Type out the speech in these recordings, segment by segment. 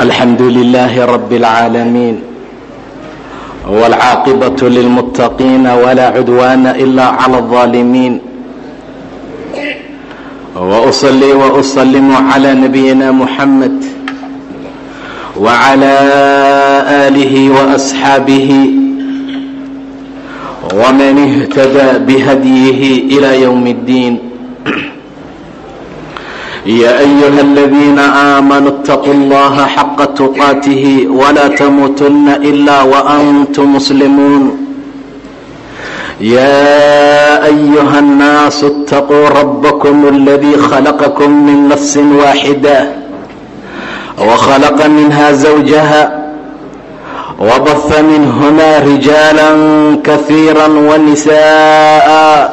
الحمد لله رب العالمين والعاقبة للمتقين ولا عدوان إلا على الظالمين وأصلي وأسلم على نبينا محمد وعلى آله وأصحابه ومن اهتدى بهديه إلى يوم الدين يا أيها الذين آمنوا اتقوا الله حق تقاته ولا تموتن إلا وأنتم مسلمون يا أيها الناس اتقوا ربكم الذي خلقكم من نفس واحدة وخلق منها زوجها وبث منهما رجالا كثيرا ونساء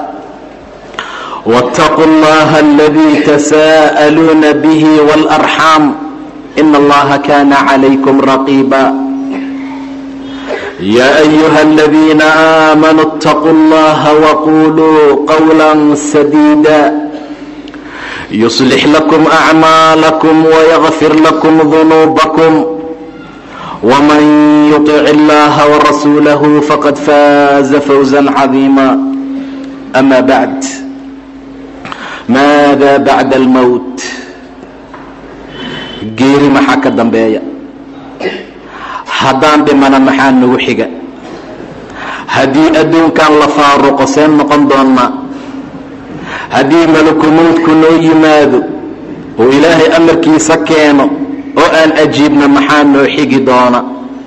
واتقوا الله الذي تساءلون به والأرحام إن الله كان عليكم رقيبا يا أيها الذين آمنوا اتقوا الله وقولوا قولا سديدا يصلح لكم أعمالكم ويغفر لكم ذنوبكم ومن يطع الله ورسوله فقد فاز فوزا عظيما أما بعد maada bacda almowt geeri maxaa ka dambeeya haddaan dhimana maxaa nagu xiga haddii adduunkan la faaruqo seen noqon doonnaa haddii malakumowdku noo yimaado oo ilaahay amarkiisa keeno oo aan ajiibna maxaa noo xigi doona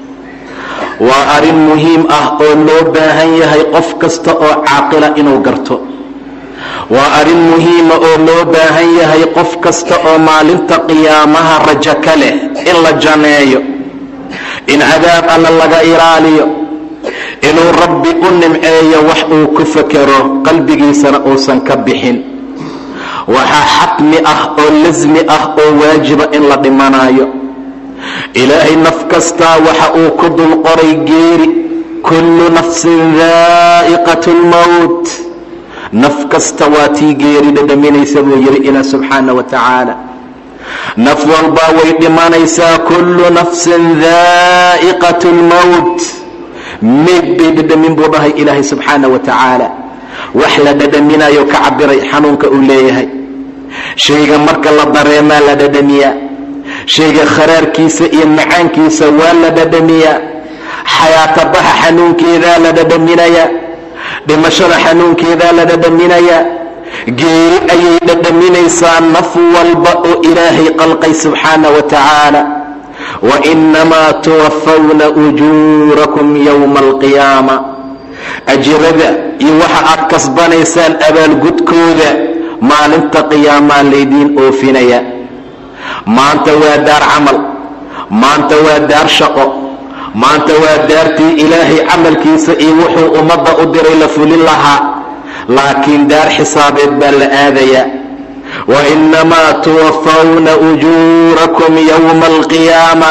waa arrin muhiim ah oo loo baahan yahay qof kasta oo caaqila inuu garto waa arrin muhiima oo loo baahan yahay qof kasta oo maalinta qiyaamaha rajo ka leh in la janeeyo in cadaab alla laga ilaaliyo inuu rabbi u nimceeyo wax uu ku fekero qalbigiisana uusan ka bixin waxaa xatmi ah oo lasmi ah oo waajiba in la dhimanayo ilaahay naf kastaa waxa uu ku dul qoray geeri kullu nafsin daa'iqat lmowt naf kasta waa tii geeri dhadhaminaysa buu yidhi ilaa subxaana wa tacaala naf walbaa way dhimanaysaa kullu nafsin daa'iqat lmowt meyd bay dhadhamin buu dhahay ilaahay subxaana wa tacaala wax la dhadhaminayo ka cabiray xanuunka uu leeyahay shayga marka la dareemaa la dhadhamiyaa shayga kharaarkiisa iyo macaankiisa waa la dhadhamiyaa xayaatabaxa xanuunkeedaa la dhadhaminayaa dhimashada xanuunkeedaa la dhadhaminayaa geeri ayay dhadhaminaysaa naf walba oo ilaahay qalqay subxaana wa tacaala wainamaa tuwafawna ujuurakum yowma alqiyaama ajirada iyo waxa aad kasbanaysaan abaalgudkooda maalinta qiyaamaa laydiin oofinaya maanta waa daar camal maanta waa daar shaqo maanta waa daartii ilaahay camalkiisa iyo wuxuu ummadda u diray la fulin lahaa laakiin daar xisaabeed baa la aadayaa wainamaa tuwafawna ujuurakum yowma alqiyaama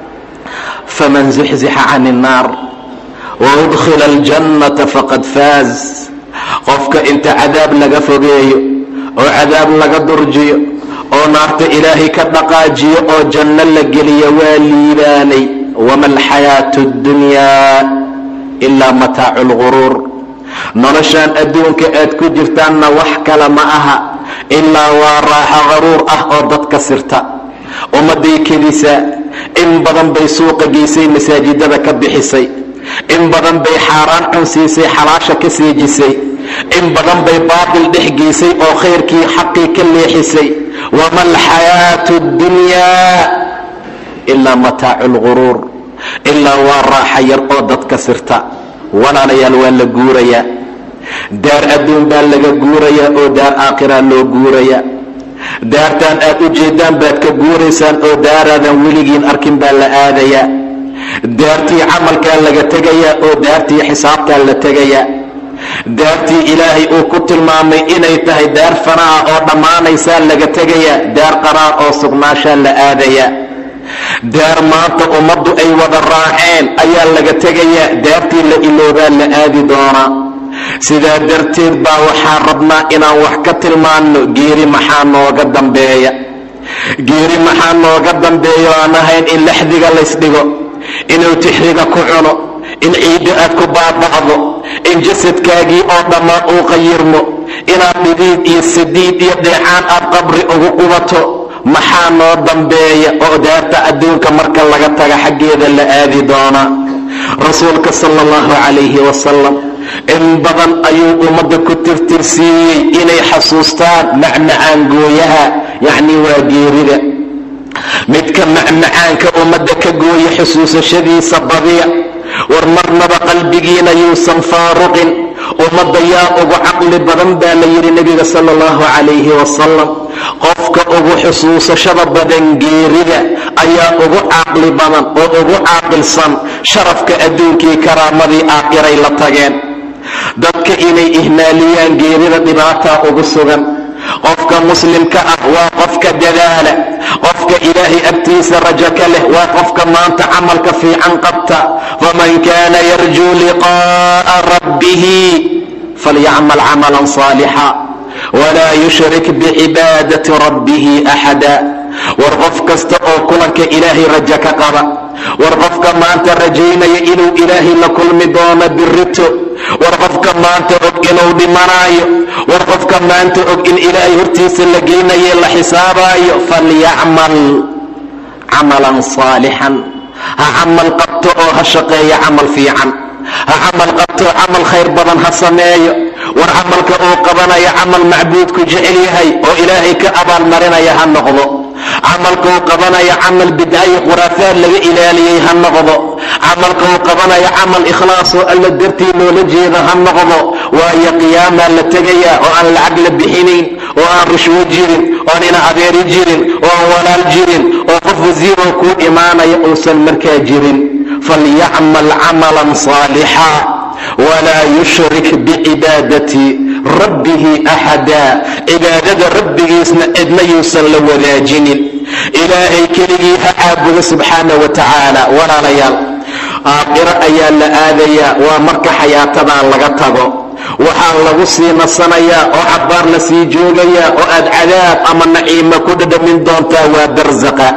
faman zuxzixa can innaar waudkhila aljannata faqad faaz qofka inta cadaab laga fogeeyo oo cadaab laga durjiyo oo naarta ilaahay ka dhaqaajiyo oo janno la geliyo waa liibaanay wama alxayaatu اddunyaa ilaa mataacu lguruur noloshaan adduunka aad ku jirtaanna wax kale ma aha ilaa waa raaxo qaruur ah oo dadka sirta ummadday kedisaa in badan bay suuqa geysay masaajidada ka bixisay in badan bay xaaraan cunsiisay xalaasha ka seejisay in badan bay baatil dhex geysay oo khayrkii xaqii ka leexisay wama alxayaatu اddunyaa ilaa mataacu lguruur ilaa waa raaxa yar oo dadka sirta walaalayaal waa la guurayaa daar adduun baa laga guurayaa oo daar aakhiraa loo guurayaa daartaan aad u jeeddaan baad ka guuraysaan oo daaraadan weligiin arkin baa la aadayaa daartii camalkaa laga tegayaa oo daartii xisaabtaa la tegayaa daartii ilaahay uu ku tilmaamay inay tahay daar fanaa oo dhammaanaysaa laga tegayaa daar qaraar oo sugnaashaa la aadayaa daar maanta ummaddu ay wada raaceen ayaa laga tegayaa daartii la iloobaa la aadi doonaa sidaa darteed baa waxaan rabnaa inaan wax ka tilmaanno geeri maxaa nooga dambeeya geeri maxaa nooga dambeeyo aan ahayn in laxdiga laysdhigo inuu tixriga ku cuno in ciiddo aad ku baaba'do in jasadkaagii oo dhammaan uu qayirmo inaad dhidiid iyo sadiid iyo dheecaan aad qabri ugu qubato maxaa noo dambeeya oo daarta adduunka marka laga taga xaggeeda la aadi doonaa rasuulka sala allahu calayhi wasalam in badan ayuu ummadda ku tirtirsiiyey inay xasuustaan macmacaan gooyaha yacnii waa geerida midka macmacaanka ummadda ka gooya xusuusashadiisa badiya war marnaba qalbigiina yuusan faaruqin ummadda yaa ugu caqli badan baa la yidhi nebiga sala allahu calayhi wasalam qofka ugu xusuusashada badan geerida ayaa ugu caqli badan oo ugu caaqilsan sharafka adduunkii karaamadii aakhiray la tageen dadka inay ihmaaliyaan geerida dhibaataa ugu sugan qofka muslimka ah waa qofka dadaala qofka ilaahay agtiisa rajo ka leh waa qofka maanta camalka fiican qabta faman kaana yarjuu liqa'a rabbihi falyacmal camalan saalixa walaa yushrik bicibaadati rabbihi axada war qof kasta oo kulanka ilaahay rajo ka qaba war qofka maanta rajaynaya inuu ilaahay la kulmi doono birito war qofka maanta og inuu dhimanaayo war qofka maanta og in ilaahay hortiisa la geynaye la xisaabaayo falyacmal camalan saalixan ha camal qabto oo ha shaqeeya camal fiican ha camal qabto camal khayr badan ha sameeyo war camalka uu qabanaya camal macbuudku jecel yahay oo ilaahay ka abaalmarinaya ha noqdo camalka uu qabanaya camal bidcayo khuraafaad laga ilaaliyey ha noqdo camalka uu qabanaya camal ikhlaasoo alla dartii loola jeeda ha noqdo waayo qiyaamaa la tegaya oo aan lacag la bixinayn oo aan rushwo jirin oon ina adeeri jirin oo aan walaal jirin oo qof wasiiroo kuu imaanaya uusan markaa jirin falyacmal camalan saalixa walaa yushrik bicibaadati rabbihi axada cibaadada rabbigiisna cidna yuusan la wadaajinin ilaahay keligii ha caabudo subxaana wa tacaala walaalayaal aakhiro ayaa la aadayaa waa marka xayaatadan laga tago waxaa lagu sii nasanayaa oo cabbaar la sii joogayaa oo aad cadaab ama naciimo ku dhadhamin doontaa waa barsaqa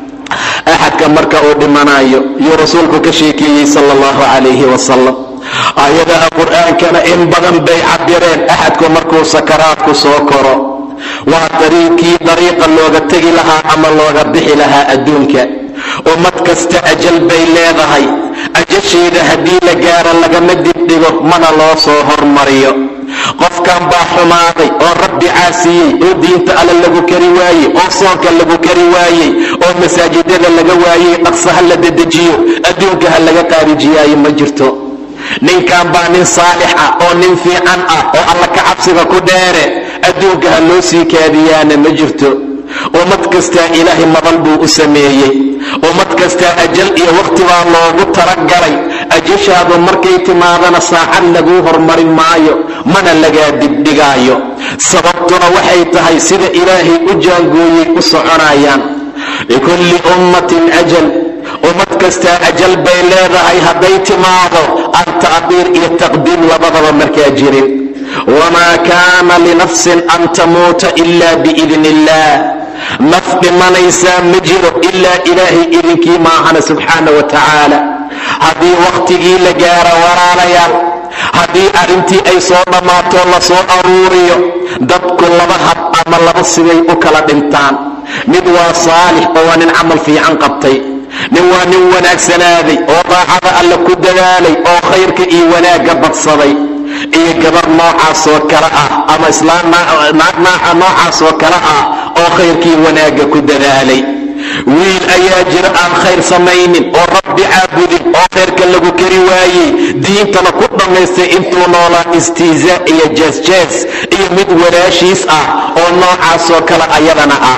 axadka marka uu dhimanayo yuu rasuulku ka sheekeeyey sala allahu calayhi wasalam aayadaha qur'aankana in badan bay cabireen axadku markuu sakaraadku soo koro waa dariiqii dariiqa looga tegi lahaa ama looga bixi lahaa adduunka ummad kasta ajal bay leedahay ajasheeda haddii la gaaro lagama dibdhigo mana loo soo hormariyo qofkan baa xumaaday oo rabbi caasiyey oo diinta alle lagu kari waayey oo soonka lagu kari waayey oo masaajidada laga waayey dhaqsa ha la dedejiyo adduunka ha laga qaarijiyaayo ma jirto ninkan baa nin saalix ah oo nin fiican ah oo alla ka cabsiga ku dheere adduunka ha loo sii kaadiyaana ma jirto ummad kastaa ilaahay madal buu u sameeyey ummad kastaa ajal iyo wakhti baa loogu talagalay ajashaadu markay timaadana saacad laguu hormarin maayo mana lagaa dibdhigaayo sababtuna waxay tahay sida ilaahay u jaangooyey u soconayaan likulli ummatin ajal ummad kastaa ajal bay leedahay hadday timaado an taqdiir iyo taqdiim labadaba markaa jirin wamaa kaana linafsin an tamuuta ila biidn illah naf dhimanaysaa ma jiro ilaa ilaahay idinkii maahana subxaana wa tacaala haddii wakhtigii la gaaro walaalayaal haddii arrintii ay soo dhammaato la soo aruuriyo dadku laba hab ama laba sibay u kala dhintaan mid waa saalix oo waa nin camal fiican qabtay nin waa nin wanaagsanaaday oo daacada alle ku dadaalay oo khayrka iyo wanaagga badsaday iyo gabar noocaasoo kale ah ama islaam naaca noocaasoo kale ah oo khayrkii wanaagga ku dadaalay wiil ayaa jira aan khayr samaynin oo rabbi caabudin oo khayrka lagu kari waayey diintana ku dhammaystay intuu noolaa istiizaa iyo jeesjees iyo mid walaashiis ah oo noocaasoo kale ayadana ah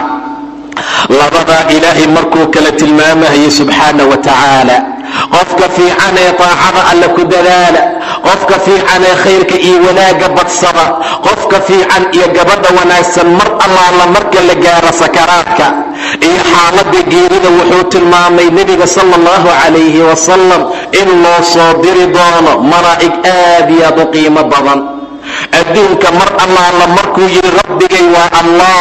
labadaa ilaahay markuu kala tilmaamahayay subxaana wa tacaala qofka fiican ee taacada alle ku dadaala qofka fiican ee khayrka iyo wanaagga badsada qofka fiican iyo gabadha wanaagsan mar allaala marka la gaaro sakaraadka iyo xaaladda geerida wuxuu tilmaamay nebiga sala allahu calayhi wasalam in loo soo diri doono malaa'ig aad iyo aad u qiimo badan adduunka mar allaala markuu yidhi rabbigay waa allah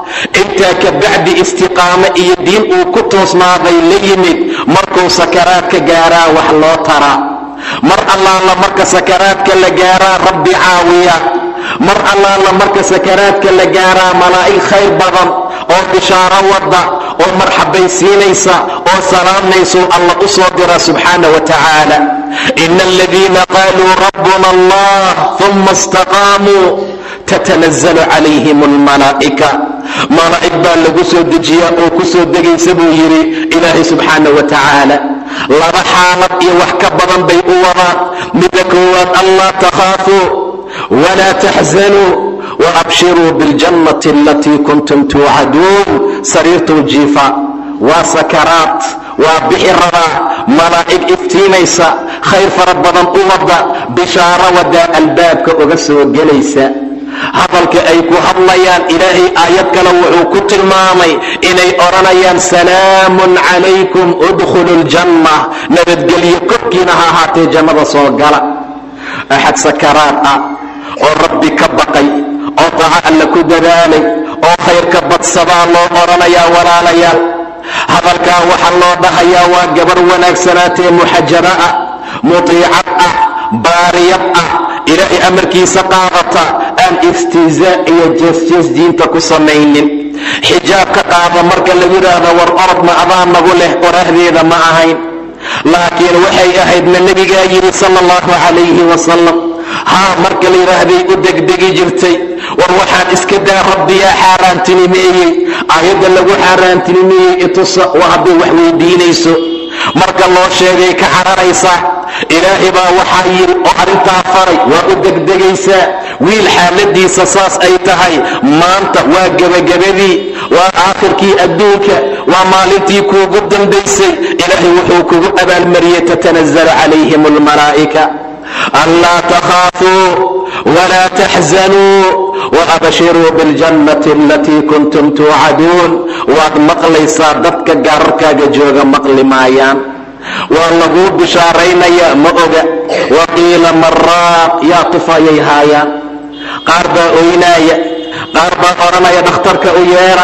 intaa ka bacdi istiqaamo iyo diin uu ku toosnaaday la yimid markuu sakaraadka gaaraa wax loo taraa mar allaala marka sakaraadka la gaaraa rabbi caawiya mar allaala marka sakaraadka la gaaraa malaa'ig khayr badan oo bishaaro wadda oo marxabaysiinaysa oo salaamaysu alla u soo dira subxaana wa tacaala ina aladiina qaaluu rabbuna allah uma istaqaamuu tatanazalu calayhim almalaa'ika malaa'ig baa lagu soo dejiyaa oo ku soo degaysa buu yidhi ilaahay subxaana wa tacaala laba xaalad iyo wax ka badan bay u wadaan midda koowaad allaa takhaafuu walaa taxzanuu waabshiruu biاljannati alatii kuntum tuucaduun sariirtuu jiifa waa sakaraad waa bixi rabaa malaa'ig iftiimaysa khayr fara badan u wadda bishaaro wadaa albaabka uga soo gelaysa hadalka ay ku hadlayaan ilaahay aayad kale wuxuu ku tilmaamay inay odhanayaan salaamun calaykum udkhulu ljanna nabadgelyo korkiina ha ahaatee jannada soo gala axad sakaraad ah oo rabbi ka baqay oo daca alla ku dadaalay oo khayrka badsadaa loo odhanayaa walaalayaal hadalkaa waxaa loo dhahayaa waa gabar wanaagsanaatee muxajaba ah mutiicad ah baariyad ah ilaahay amarkiisa qaadata aan istihzaa iyo jeesjees diinta ku samaynin xijaab ka qaada marka lagu yidhaahdo war orod ma adaa nagu leh qorahdeeda ma ahayn laakiin waxay ahaydna nebigaa yidhi sala allahu calayhi wasalam haa marka la yidhaahday u degdegi jirtay war waxaan iska daa rabbiyaa xaaraantinimeeyey aayadda lagu xaaraantinimeeyey itusa waa hadday wax weydiinayso marka loo sheegay ka cararaysaa ilaahay baa waxaa yidhi oo arrintaa faray waa u degdegaysaa wiil xaaladiisa saas ay tahay maanta waa gebagabadii waa aakhirkii adduunka waa maalintii kuugu dambaysay ilaahay wuxuu kugu abaalmariyey tatanazalu calayhim almalaa'ika anlaa takhaafuu walaa taxzanuu waabshiruu biاljannati alatii kuntum tuucaduun waad maqlaysaa dadka gaararkaaga jooga maqli maayaan waa laguu bishaaraynayaa ma oga waqiila maraaq yaa tufayay haayaan qaar baa oynaaya qaar baa odhanaya dhakhtarka u yeera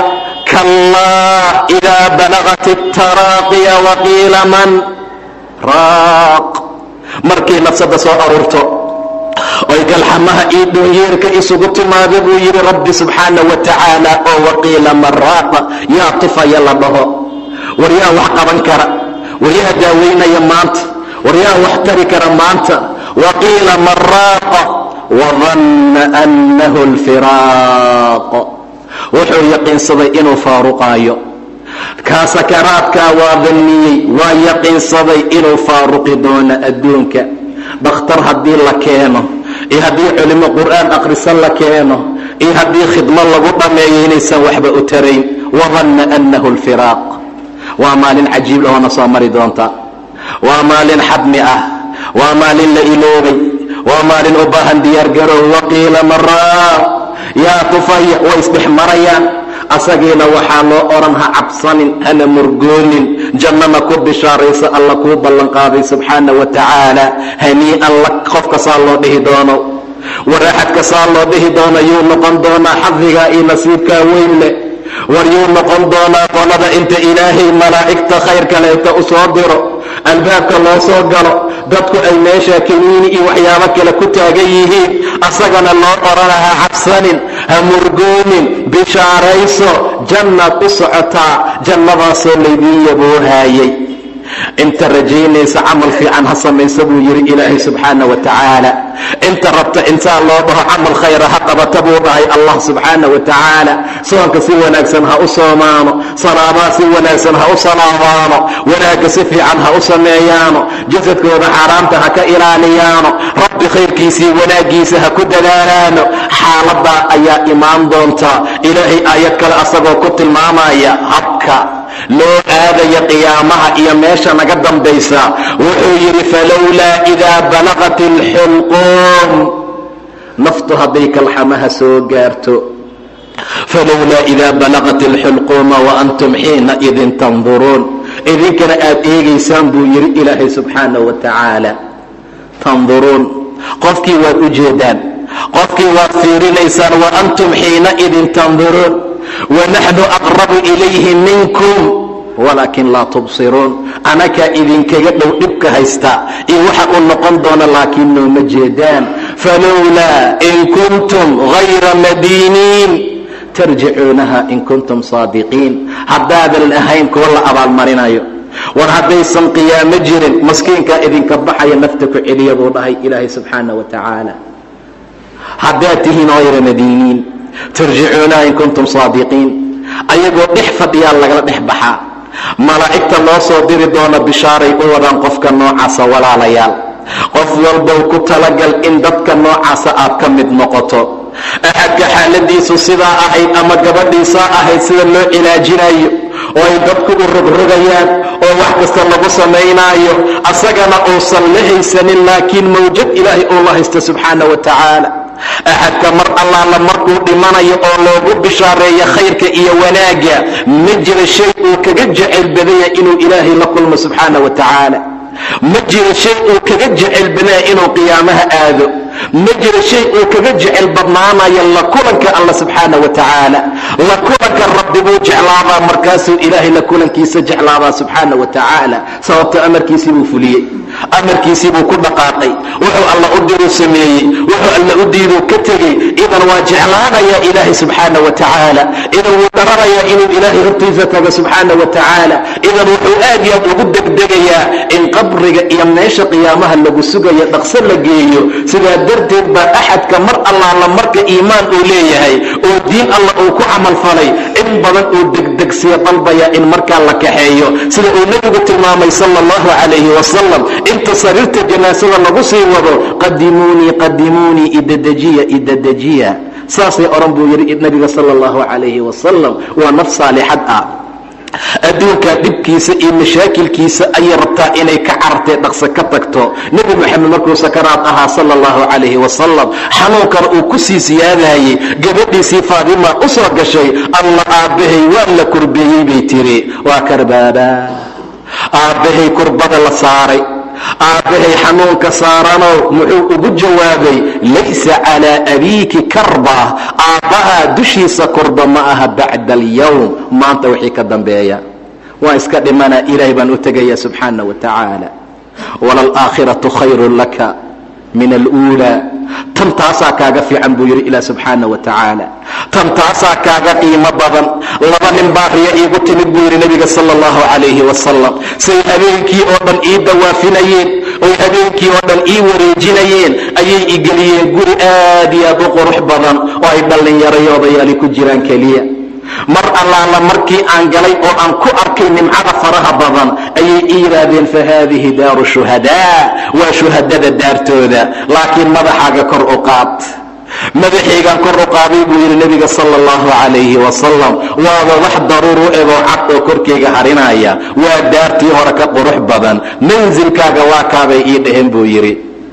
kallaa idaa balagat اtaraaqiya waqiila man raaq markii nafsada soo aruurto oy galxamaha iyo dhoonyeerka isugu timaado buu yidhi rabbi subxaana wa tacaala oo waqiila maraaqa yaa tufaya la dhaho war yaa wax qaban kara war yaa daaweynaya maanta war yaa wax tari kara maanta waqiila maraaqa wadanna annahu alfiraaq wuxuu yaqiinsaday inuu faaruqaayo kaa sakaraadkaa waa danniyey waa yaqiinsaday inuu faaruqi doono adduunka dhakhtar haddii la keeno iyo haddii culimo qur'aan akhrisan la keeno iyo haddii khidmo lagu dhammeeyo inaysan waxba u tarayn wadanna annahu alfiraaq waa maalin cajiib lahoona soo mari doonta waa maalin xadmi ah waa maalin la iloobay waa maalin u baahan diyaargarow waqiila maraaq yaa tufaya way isdhex marayaan asagiina waxaa loo odhan ha cabsanin hana murgoonin jannana ku bishaaraysa alla kuu ballanqaaday subxaana wa tacaala hanii'an la qofka saa loo dhihi doono waraaxadka saa loo dhihi doono yuu noqon doonaa xadigaa iyo nasiibkaa weyn leh war yuu noqon doonaa qolada inta ilaahay malaa'igta khayr kaleeta u soo diro albaabka loo soo galo dadku ay meesha kaniini iyo waxyaabo kale ku taagan yihiin asagana loo odhana ha cabsanin ha murgoonin bishaarayso jannaad u socotaa jannadaasoo laydiin yaboohaayay inta rajaynaysa camal fiican ha samaysa buu yidhi ilaahay subxaana wa tacaala inta rabta intaa loo dhaho camal khayra ha qabata buu dhahay allah subxaana wa tacaala soonka si wanaagsan ha u soomaano salaadaa si wanaagsan ha u salaamaano wanaagga si fiican ha u sameeyaano jasadkooda xaaraamta ha ka ilaaliyaano rabbi khayrkiisii wanaaggiisa ha ku dadaalaano xaaladaa ayaa imaan doonta ilaahay aayad kale asagoo ku tilmaamaya habka loo aadaya qiyaamaha iyo meesha naga dambaysa wuxuu yidhi falowlaa idaa balaqat alxulquum naftu hadday kalxamaha soo gaarto falowlaa idaa balaqat alxulquuma wa antum xiina idin tanduruun idinkana aad eegaysaan buu yidhi ilaahay subxaana wa tacaala tanduruun qofkii waad u jeedaan qofkii waad fiirinaysaan wa antum xiina idin tanduruun wanaxnu aqrabu ilayhi minkum walaakin laa tubsiruun anakaa idinkaga dhow dhibka haysta iyo waxa uu noqon doona laakiin nooma jeedaan falowlaa in kuntum hayra madiiniin tarjicuunaha in kuntum saadiqiin haddaadan ahayn kuwa la abaalmarinayo war haddaysan qiyaamo jirin maskiinkaa idinka baxaya nafta ku celiya buu dhahay ilaahay subxaana wa tacaala haddaad tihiin hayra madiiniin tarjicuunaha in kuntum saadiqiin ayagoo dhex fadhiyaa lagala dhex baxaa malaa'igta loo soo diri doona bishaaray u wadaan qofka noocaasa walaalayaal qof walbow ku talagal in dadka noocaasa aad ka mid noqoto axadka xaaladiisu sidaa ahayd ama gabadhiisaa ahayd sida loo cilaajinayo oo ay dadku u rogrogayaan oo wax kasta lagu samaynaayo asagana uusan la haysanin laakiin mawjad ilaahay uu la haysta subxaana wa tacaala axadka mar allaala markuu dhimanayo oo loogu bishaareeyo khayrka iyo wanaagga ma jira shay uu kaga jecel badanya inuu ilaahay la kulmo subxaana wa tacaala ma jiro shay uu kaga jecel badanya inuu qiyaamaha aado ma jiro shay uu kaga jecel badnaanayo la kulanka alla subxaana wa tacaala la kulanka rabbi buu jeclaabaa markaasuu ilaahay la kulankiisa jeclaabaa subxaana wa tacaala sababto amarkiisii buu fuliyey amarkiisii buu ku dhaqaaqay wuxuu alla u diruu sameeyey wuxuu alla u diiduu ka tegey idan waa jeclaanayaa ilaahay subxaana wa tacaala idan wuu dharanayaa inuu ilaahay hortiisa tago subxaana wa tacaala idan wuxuu aad iyo aad ugu degdegayaa in qabriga iyo meesha qiyaamaha lagu sugayo dhaqso la geeyo sidaa darteed baa axadka mar allaala marka iimaan uu leeyahay oo diin alla uu ku camalfalay in badan uu degdegsiya dalbaya in markaa la kaxeeyo sida uu nebigu tilmaamay sala allahu calayhi wasalam inta sariirta janaasada lagu sii wado qadimuunii qadimuunii idedejiya idedejiya saasay odhan buu yidhi nebiga sala allahu calayhi wasalam waa naf saalixad ah adduunkaa dhibkiisa iyo mashaakilkiisa ayay rabtaa inay ka carartee dhaqso ka tagto nebi moxamed markuu sakaraad ahaa sala allahu calayhi wasalam xanuunkana uu ku sii siyaadayey gabadhiisii faadima u soo gashay alla aabbahay waa la kurbeeyey bay tiri waa karbaaba aabbahay kurbada la saaray aabbahay xanuunka saaranow muxuu ugu jawaabay laysa calaa abiiki karba aabbahaa dushiisa kurba ma aha bacda alyowm maanta wixii ka dambeeya waa iska dhimanaa ilaahay baan u tegaya subxaana wa tacaala walalaakhiratu khayrun laka min aluulaa tan taasaa kaaga fiican buu yidhi ilah subxaana wa tacaala tan taasaa kaaga qiimo badan laba nin baa riya iigu timid buu yidhi nebiga sala allahu calayhi wasalam say habeenkii oo dhan ii dawaafinayeen oy habeenkii oo dhan ii wareejinayeen ayay igeliyeen guri aad iyo aad u qurux badan oo ay dhallinyarayoodayaali ku jiraan keliya mar allaala markii aan galay oo aan ku arkay nimcada faraha badan ayay ii yidhaahdeen fa haadihi daaru shuhadaa waa shuhadada daartooda laakiin madaxaaga kor u qaad madaxaygaan kor u qaaday buu yidhi nebiga sala allahu calayhi wasalam waaba wax daruur u egoo cad oo korkayga harinaya waa daartii hore ka qurux badan mansilkaaga waa kaabay ii dhaheen buu yidhi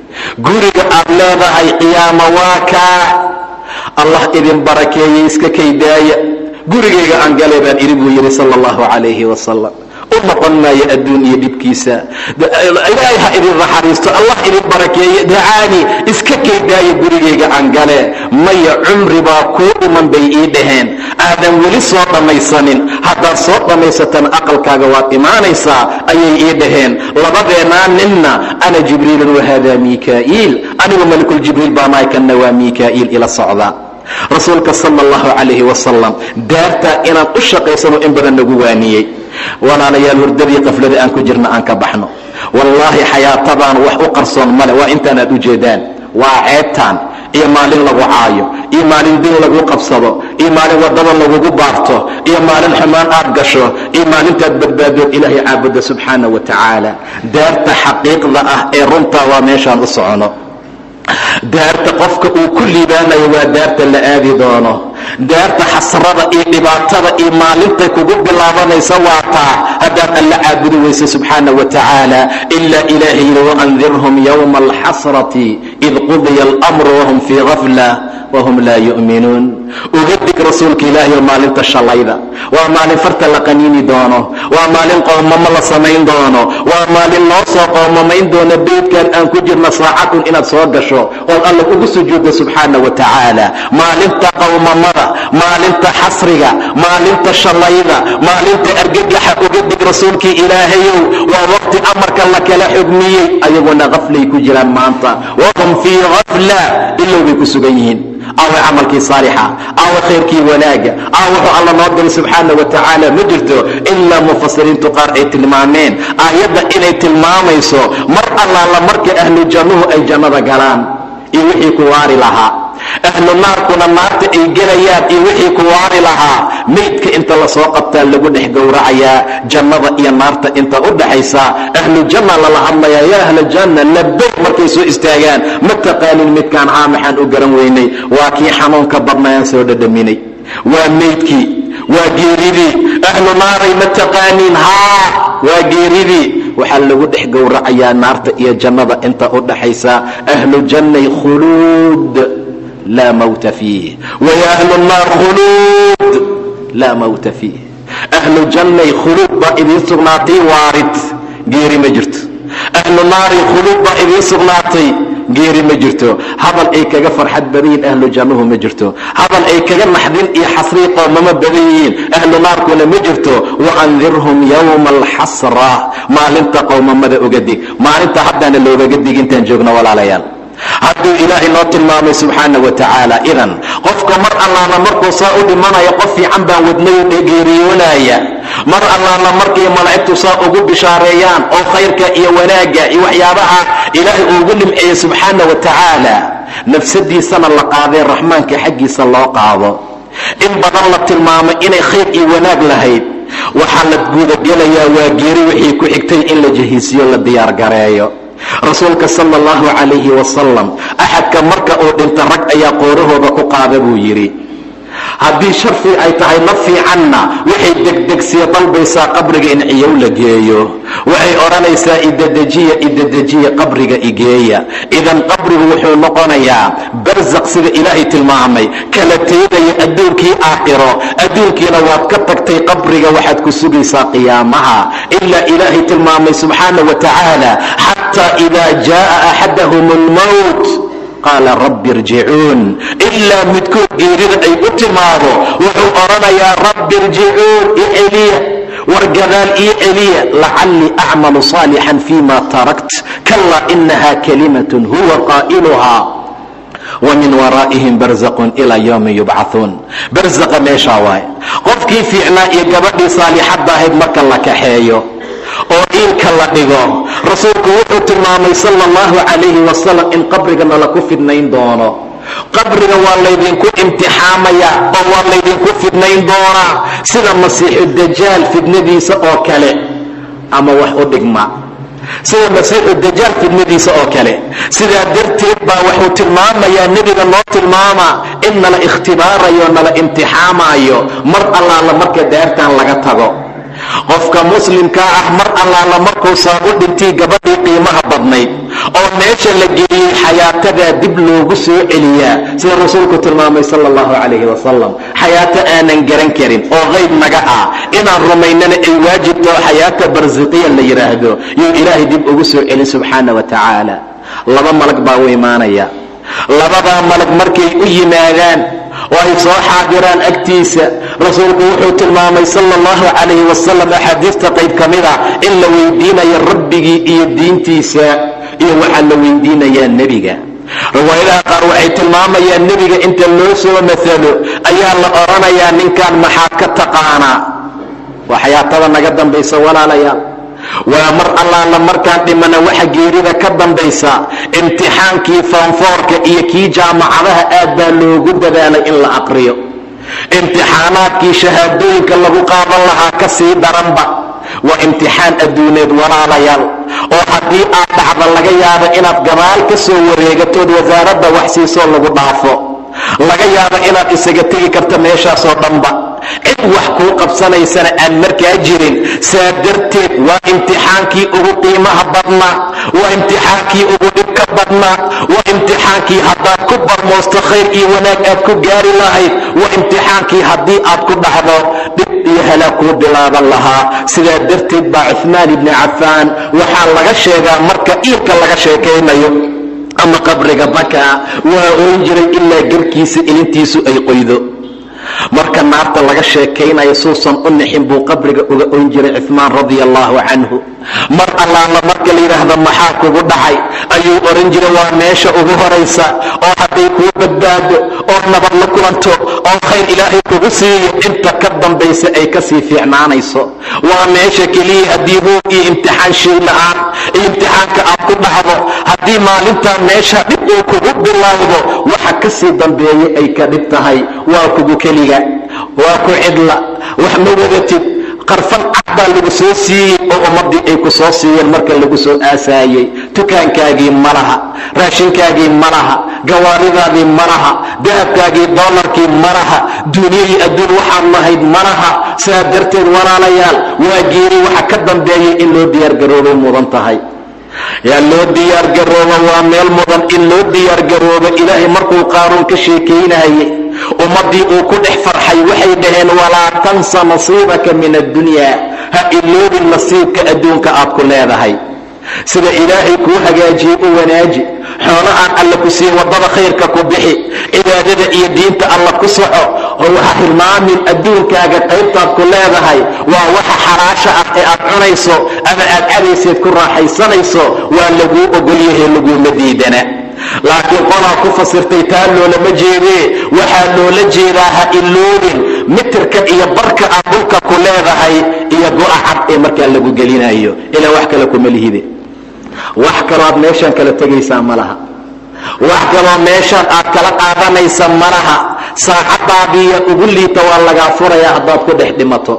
guriga aad leedahay qiyaama waa kaa allah idin barakeeyey iska kaydaaya gurigayga aan galay baan idhi buu yidhi sala allahu calayhi wasalam u noqon maayo adduun iyo dhibkiisa ilaahay ha idin naxariisto allah idin barakeeye dacaani iska kaydaaya gurigayga aan gale maya cumri baa kuu dhiman bay ii dhaheen aadan weli soo dhammaysanin haddaad soo dhammaysatan aqalkaaga waad imaanaysaa ayay ii dhaheen labadeennaa ninna ana jibriilun wahada mikaa'iil anigu malakuljibriil baa nahay kanna waa mikaa'iil ila socda rasuulka sala allahu calayhi wasalam daartaa inaan u shaqaysano in badan nagu waaniyey walaalayaal hurdadii qaflada aan ku jirna aan ka baxno wallaahi xayaatadaan wax u qarsoon male waa intaan aad u jeedaan waa ceebtaan iyo maalin lagu caayo iyo maalin din lagu qabsado iyo maalin waddada lagugu baarto iyo maalin xumaan aad gasho iyo maalintaad badbaadood ilaahay caabudda subxaana wa tacaala daarta xaqiiqda ah ee runtaa waa meeshaan u socono daarta qofka uu ku liibaanayo waa daarta la aadi doono daarta xasrada iyo dhibaatada iyo maalintay kugu bilaabanaysa waa taa haddaad alla caabudi weyse subxaana wa tacaala ilaa ilaahay yidhi waandirhum yowma alxasrati id qudiya almru wahum fii gafla wahum laa yu'minuun uga dig rasuulka ilaahi oo maalinta shalayda waa maalin farta la qaniini doono waa maalin qoomamo la samayn doono waa maalin noo soo qoomamayn doono beydkan aan ku jirna saacadun inaad soo gasho ood alla ugu sujuudda subxaana wa tacaala maalinta qowmamada maalinta xasriga maalinta shalayda maalinta argagaxa uga dig rasuulkii ilaahayow waa waqti amarka la kala xugmiyey ayaguna kaflay ku jiraan maanta wahum fii kafla ilow bay ku sugan yihiin aawa camalkii saalixa aawa khayrkii wanaaga aawa wuxuu alla noo diray subxaana wa tacaala ma jirto ilaa mufasiriintu qaar ay tilmaameen aayadda inay tilmaamayso mar allaala marka ahlu jannuhu ay jannada galaan iyo wixii ku waari lahaa ahlu naarkuna naarta ay gelayaan iyo wixii ku waari lahaa meydka inta lasoo qabtaa lagu dhex gowracayaa jannada iyo naarta inta u dhaxaysa ahlu janna lala hadlayaa yaa ahla janna labay markay soo istaagaan ma taqaanin midkaan haa maxaan u garan weynay waa kii xanuunka badnayaan soo dhadhaminay waa meydkii waa geeridii ahlu naaray ma taqaaniin haa waa geeridii waxaa lagu dhex gowracayaa naarta iyo jannada inta u dhaxaysa ahlu jannay khuluud laa mawta fiih waya ahlu naar khuluud laa mawta fiih ahlu jannay khuluud baa idiin sugnaatay waarid geeri ma jirto ahlu naari khuluud baa idiin sugnaatay geeri ma jirto hadal ay kaga farxad badan yihiin ahlu jannuhu ma jirto hadal ay kaga naxdin iyo xasrii qoomamo badan yihiin ahlu naarkuna ma jirto waandirhum yowma alxasra maalinta qowmamada uga dig maalinta haddaana loogaga dig intaan joogno walaalayaal hadduu ilaahay noo tilmaamay subxaana wa tacaala idan qofka mar allaala markuu saa u dhimanayo qof fiican baan wadnayu geeriyoonaya mar allaala markay malaa'igtu saa ugu bishaareeyaan oo khayrka iyo wanaagga iyo waxyaabaha ilaahay uugu nimceeyey subxaana wa tacaala nafsadiisana la qaadee raxmaanka xaggiisa loo qaado in badan la tilmaamo inay khayr iyo wanaag lahayd waxaa la gudagelayaa waa geeri wixii ku xigtay in la jahiisiyo la diyaargareeyo rasuulka sala allahu calayhi wasalam axadka marka uu dhinta rag ayaa qoorahooda ku qaada buu yidhi haddii sharfi ay tahay ma fiicanna waxay degdegsiya dalbaysaa qabriga in ciyow la geeyo waxay odhanaysaa idedejiya idedejiya qabriga igeeya idan qabrigu wuxuu noqonayaa barsaq sida ilaahay tilmaamay kala teedaya adduunkii aakhiro adduunkiina waad ka tagtay qabriga waxaad ku sugaysaa qiyaamaha ilaa ilaahay tilmaamay subxaana wa tacaala xataa idaa jaaa axadahum almowt qaala rabbi irjicuun ilaa midkood geerida ay u timaado wuxuu odhanayaa rabbi irjicuun i celiya war gadaal ii celiya lacallii acmalu saalixan fima tarakt kalaa inaha kalimatun huwa qaa'iluhaa wa min waraa'ihim barzaqun ilaa yowmi yubcauun barzaqa meeshaa waaye qofkii fiicnaa iyo gabadhii saalixadda ahayd marka la kaxeeyo oo iilka la dhigo rasuulku wuxuu tilmaamay sala allahu calayhi wasalam in qabrigana laku fidnayn doono qabriga waa laydinku imtixaamayaa oo waa laydinku fidnayn doonaa sida masiixu dajaal fidnadiisa oo kale ama wax u dhigma sida masiixu dajaal fidnadiisa oo kale sidaa darteed baa wuxuu tilmaamayaa nebiga noo tilmaama in nala ikhtibaarayo nala imtixaamaayo mar allaala marka daartaan laga tago qofka muslimkaa ah mar allaala markuu saabu dhintii gabadhii qiimaha badnayd oo meesha la geeyey xayaatadaa dib loogu soo celiyaa sida rasuulku tilmaamay sala allahu calayhi wasalam xayaato aanan garan karin oo qayb naga ah inaan rumaynana ay waajibtao xayaata barsiqiya la yidhaahdo yuu ilaahay dib ugu soo celin subxaana wa tacaala laba malag baa u imaanaya labadaa malag markay u yimaadaan oo ay soo xaadiraan agtiisa rasuulku wuxuu tilmaamay sala allahu calayhi wasalam axaadiista qayb ka mid a in la weydiinayo rabbigii iyo diintiisa iyo waxaa la weydiinayaa nebiga riwaayadaha qaar waxay tilmaamayaan nebiga inta loo soo maalo ayaa la odhanayaa ninkan maxaad ka taqaanaa waa xayaatada naga dambaysa walaalayaal waa mar allaala markaan dhimana waxa geerida ka dambaysa imtixaankii foonfoorka iyo kii jaamacadaha aad baa loogu dadaalay in la aqriyo imtixaanaadkii shahaadooyinka lagu qaadan lahaa ka sii daranba waa imtixaan adduuneed walaalayaal oo haddii aad dhacda laga yaabo inaad gabaal ka soo wareegatood wasaaradda wax siisoo lagu dhaafo laga yaabo inaad isaga tegi karto meeshaasoo dhanba cid wax kuu qabsanaysana aan markaa jirin saa darteed waa imtixaankii ugu qiimaha badnaa waa imtixaankii ugu dhibka badnaa waa imtixaan imtixaankii haddaad ku barmoosto khayr iyo wanaag aad ku gaari lahayd waa imtixaankii haddii aad ku dhacdo dhib iyo halaag kuu bilaaban lahaa sidaa darteed baa cuhmaan ibni cafaan waxaa laga sheegaa marka iilka laga sheekaynayo ama qabriga bakaa waa oran jiray ilaa garkiisa ilintiisu ay qoydo marka naarta laga sheekaynayo suusan u nixin buu qabriga uga oyn jiray cuhmaan radia allaahu canhu mar allaala marka la yidhaahdo maxaa kugu dhacay ayuu oran jiray waa meesha ugu horaysa oo hadday kuu badbaado oo nabad la kulanto oo khayr ilaahay kugu siiyo inta ka dambaysa ay kasii fiicnaanayso waa meesha keliya haddii hoog iyo imtixaan shay la'aan iyo imtixaanka aad ku dhacdo haddii maalintaa meesha dhib uu kugu bilaawdo waxa kasii dambeeya ay ka dhib tahay waa kugu keliga waa ku cidla wax ma wadatid qarfan cad baa lagu soo siiyey oo ummaddii ay ku soo siiyeen marka lagu soo aasaayey dukaankaagii ma laha raashinkaagii ma laha gawaaridaadii ma laha dahabkaagii doolarkii ma laha duuniyadii adduun waxaad lahayd ma laha sidaa darteed walaalayaal waa geeri waxa ka dambeeyay in loo diyaargaroobay mudan tahay yaa loo diyaargaroobo waa meel mudan in loo diyaargaroobo ilaahay markuu qaaruun ka sheekaynayay ummaddii uu ku dhex farxay waxay dhaheen walaa tansa nasiibaka min addunyaa ha iloobin nasiibka adduunka aad ku leedahay sida ilaahay kuu hagaajiyey u wanaaji xoolahaan alla ku siiye waddada khayrka ku bixi cibaadada iyo diinta alla ku soco oo ha hilmaamin adduunkaaga qaybtaad ku leedahay waa waxa xalaasha ah ee aad cunayso ama aad cadayseed ku raaxaysanayso waa laguu ogolyahe laguuma diidana laakiin qolaa ku fasirtay taa loolama jeedee waxaa loola jeedaa ha iloobin mitirka iyo barka aad dhulka ku leedahay iyo go'a cad ee markaa lagu gelinayo ilaa wax kale kuma lihide wax kaloo aad meeshaan kala tegaysaa ma laha wax kaloo meeshaan aad kala qaadanaysa ma laha saacaddaadiiya ugu liita waa lagaa furayaa haddaad ku dhex dhimato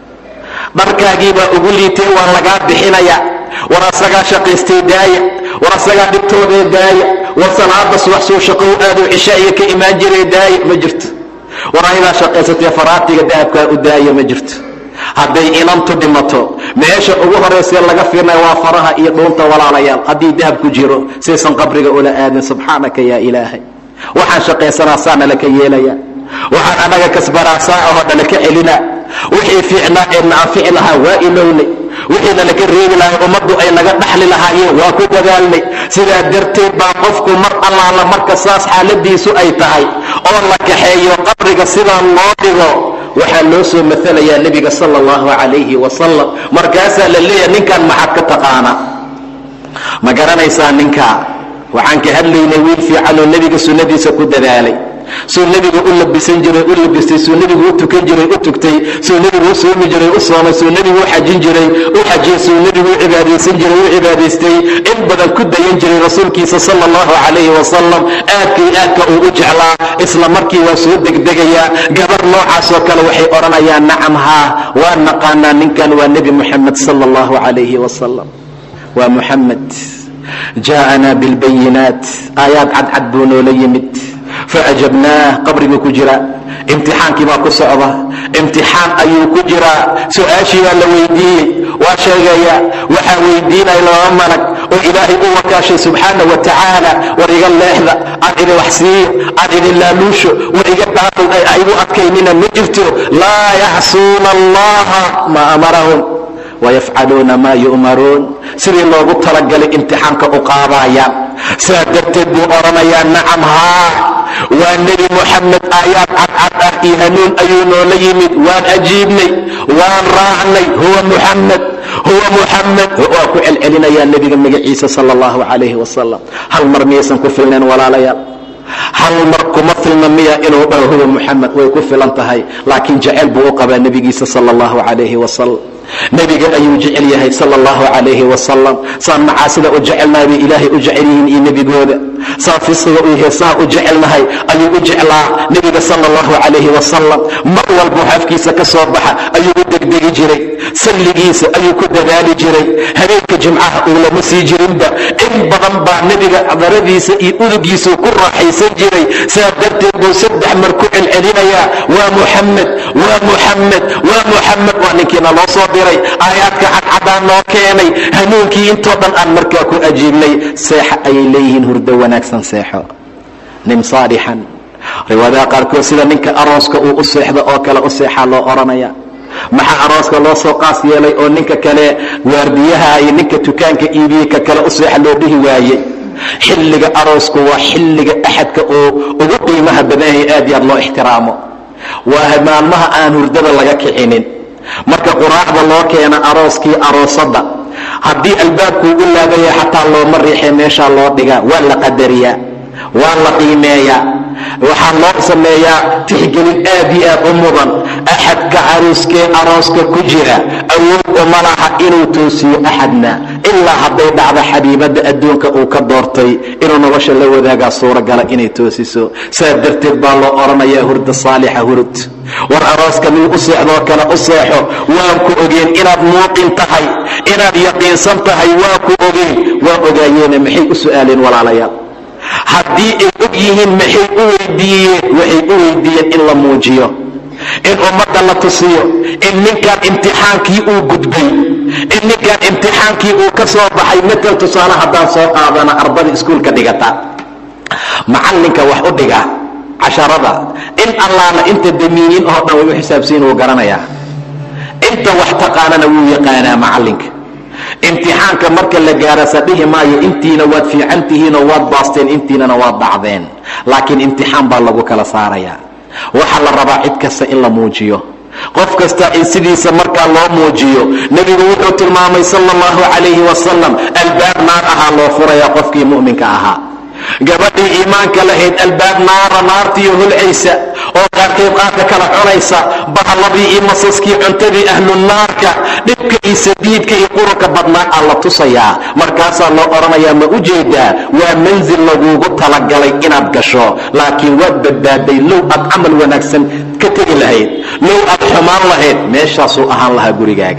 dharkaagiibaa ugu liitay waa lagaa bixinaya war asagaa shaqaystay daaya war asagaa dhibtoodee daaya war salaada subax soo shaqow aaduu cishaa'iga ka imaan jiray daaya ma jirto war ayadaa shaqaysatee faraatiga dahabkaa u daaya ma jirto hadday inantu dhimato meesha ugu horaysee laga fiirnaya waa faraha iyo dhuunta walaalayaal haddii dahab ku jiro saysan qabriga ula aadin subxaanaka yaa ilaahay waxaan shaqaysanaa saa nalaka yeelaya waxaan annaga kasbaraa saa ahoo dhalaka celina wixii fiicnaa ee na anfici lahaa waa ilownay wixiina laka reebi lahay ummaddu ay naga dhaxli lahaayeen waa ku dadaalnay sidaa darteed baa qofku mar allaala marka saas xaaladiisu ay tahay oo la kaxeeyo qabriga sidaa loo dhigo waxaa loo soo maalayaa nebiga sala allahu calayhi wasalam markaasaa la leeyahay ninkan maxaad ka taqaana ma garanaysaa ninkaa waxaan ka hadlaynay wiil fiicanoo nebiga sunnadiisa ku dadaalay suu nebigu u labisan jiray u labistay suu nebigu u tukan jiray u tugtay suu nebigu u soomi jiray u soomay suu nebigu u xajin jiray u xajiyey suu nebigu u cibaadaysan jiray u cibaadaystay in badan ku dayan jiray rasuulkiisa sala allahu calayhi wasalam aadkay aadka uu u jeclaa isla markii waa soo degdegayaa gabar noocaasoo kale waxay odhanayaan nacam haa waa naqaanaa ninkan waa nebi muxamed sala allahu calayhi wasalam waa muxamed jaa'anaa bilbayinaat aayaad cadcad buu noola yimid faajabnaah qabriguu ku jira imtixaankii baa ku socda imtixaan ayuu ku jiraa su-aashii baa la weydiiyey waa sheegaya waxaa weydiinaya laba malag oo ilaahay u wakaashay subxaana wa tacaala war iga leexda aan idin wax siiyo aan idin laaluusho war iga dhaafay ay igu adkaynina ma jirto laa yacsuuna allaha maa amarahum wayafcaluuna maa yu'maruun sidii loogu talagalay imtixaanka u qaadayaan saa darteed buu odhanayaa nacam haa waa nebi moxamed aayaad cadcad ah iyo hanuun ayuu noola yimid waan ajiibnay waan raacnay huwa muxamed huwa muxamed waa ku celcelinayaa nebiga magaciisa sala allahu calayhi wasalam hal mar miyaysan ku filnayn walaalayaal hal mar kuma filna miya inuu dhaho huwa muxamed way ku filan tahay laakiin jaceyl buu u qabaa nebigiisa sala allahu calayhi wasalam nebiga ayuu jecel yahay sala allahu calayhi wasalam saan macaasida u jecelnahay bay ilaahay u jecel yihiin iyo nebigooda saan fisqiga iyo heesaha u jecelnahay ayuu u jeclaa nebiga sala allahu calayhi wasalam mar walbuu xafkiisa ka soo baxa ayuu u degdegi jiray salligiisa ayuu ku dadaali jiray habeenka jimcaha uu lama sii jirinba in badan baa nebiga daradiisa iyo udugiisuu ku raaxaysan jiray saa darteed buu saddex mar ku celcelinayaa waa muxamed waa muxamed waa muxamed waa ninkiina loo soo diray aayaadka cadcadaan noo keenay hanuunkii intoo dhan aan markaa ku ajiibnay seexa ayay leeyihiin hurdo wanaagsan seexo nin saalixan riwaadaha qaarkood sida ninka arooska uu u seexdo oo kale u seexaa loo odhanaya maxaa arooska loo soo qaas yeelay oo ninka kale waardiyaha iyo ninka dukaanka iibiyey ka kale u seexa loo dhihi waayey xilliga aroosku waa xilliga axadka oo ugu qiimaha badanyahay aad iyo aad loo ixtiraamo waa maalmaha aan hurdada laga kicinin marka quraacda loo keena arooskii aroosadda haddii albaabkuu u laabaya xataa looma riixee meeshaa loo dhigaa waa la qadariyaa waa la qiimeeyaa waxaa loo sameeyaa tixgelin aad iyo aad u mudan axadka caruuskee arooska ku jira awood uma laha inuu toosiyo axadna ilaa hadday dhacdo xabiibadda adduunka uu ka doortay inuu nolosha la wadaagaa suuragala inay toosiso saas darteed baa loo odhanayaa hurda saalixa hurud war arooska mid u seexdoo kale u seexo waan ku ogeen inaad muuqin tahay inaad yaqiinsan tahay waa ku ogeen waa ogaayeene maxay u su'aaleen walaalayaal haddii ay og yihiin maxay u weydiiyeen waxay u weydiiyeen in la muujiyo in ummadda la tusiyo in ninkan imtixaankii uu gudbay in ninkan imtixaankii uu ka soo baxay matal tusaale haddaan soo qaadana ardada iskuulka dhigata macallinka wax u dhiga casharada in allaala inta damiiniin oo dhan way u xisaabsiin wuu garanayaa inta wax taqaanana wuu yaqaanaa macallinka imtixaanka marka la gaarasa dhihi maayo intiina waad fiican tihiinoo waad baasteen intiinana waad dhacdeen laakiin imtixaan baa lagu kala saarayaa waxaa la rabaa cid kasta in la muujiyo qof kasta in sidiisa markaa loo muujiyo nebigu wuxuu tilmaamay sala allahu calayhi wasalam albaab naar ahaa loo furayaa qofkii mu'minka ahaa gabadhii iimaanka lahayd albaab naara naartiiyo hulcaysa oo qaarkeed qaarka kala cunaysa bahalladii iyo masaskii cuntadii ahlunaarka dhibka iyo sadiidka iyo qurunka badnaa aa la tusayaa markaasaa loo odhanayaa ma u jeedaa waa mansil laguugu talagalay inaad gasho laakiin waad badbaaday low aad camal wanaagsan ka tegi lahayd low aad xumaan lahayd meeshaasuu ahaan lahaa gurigaaga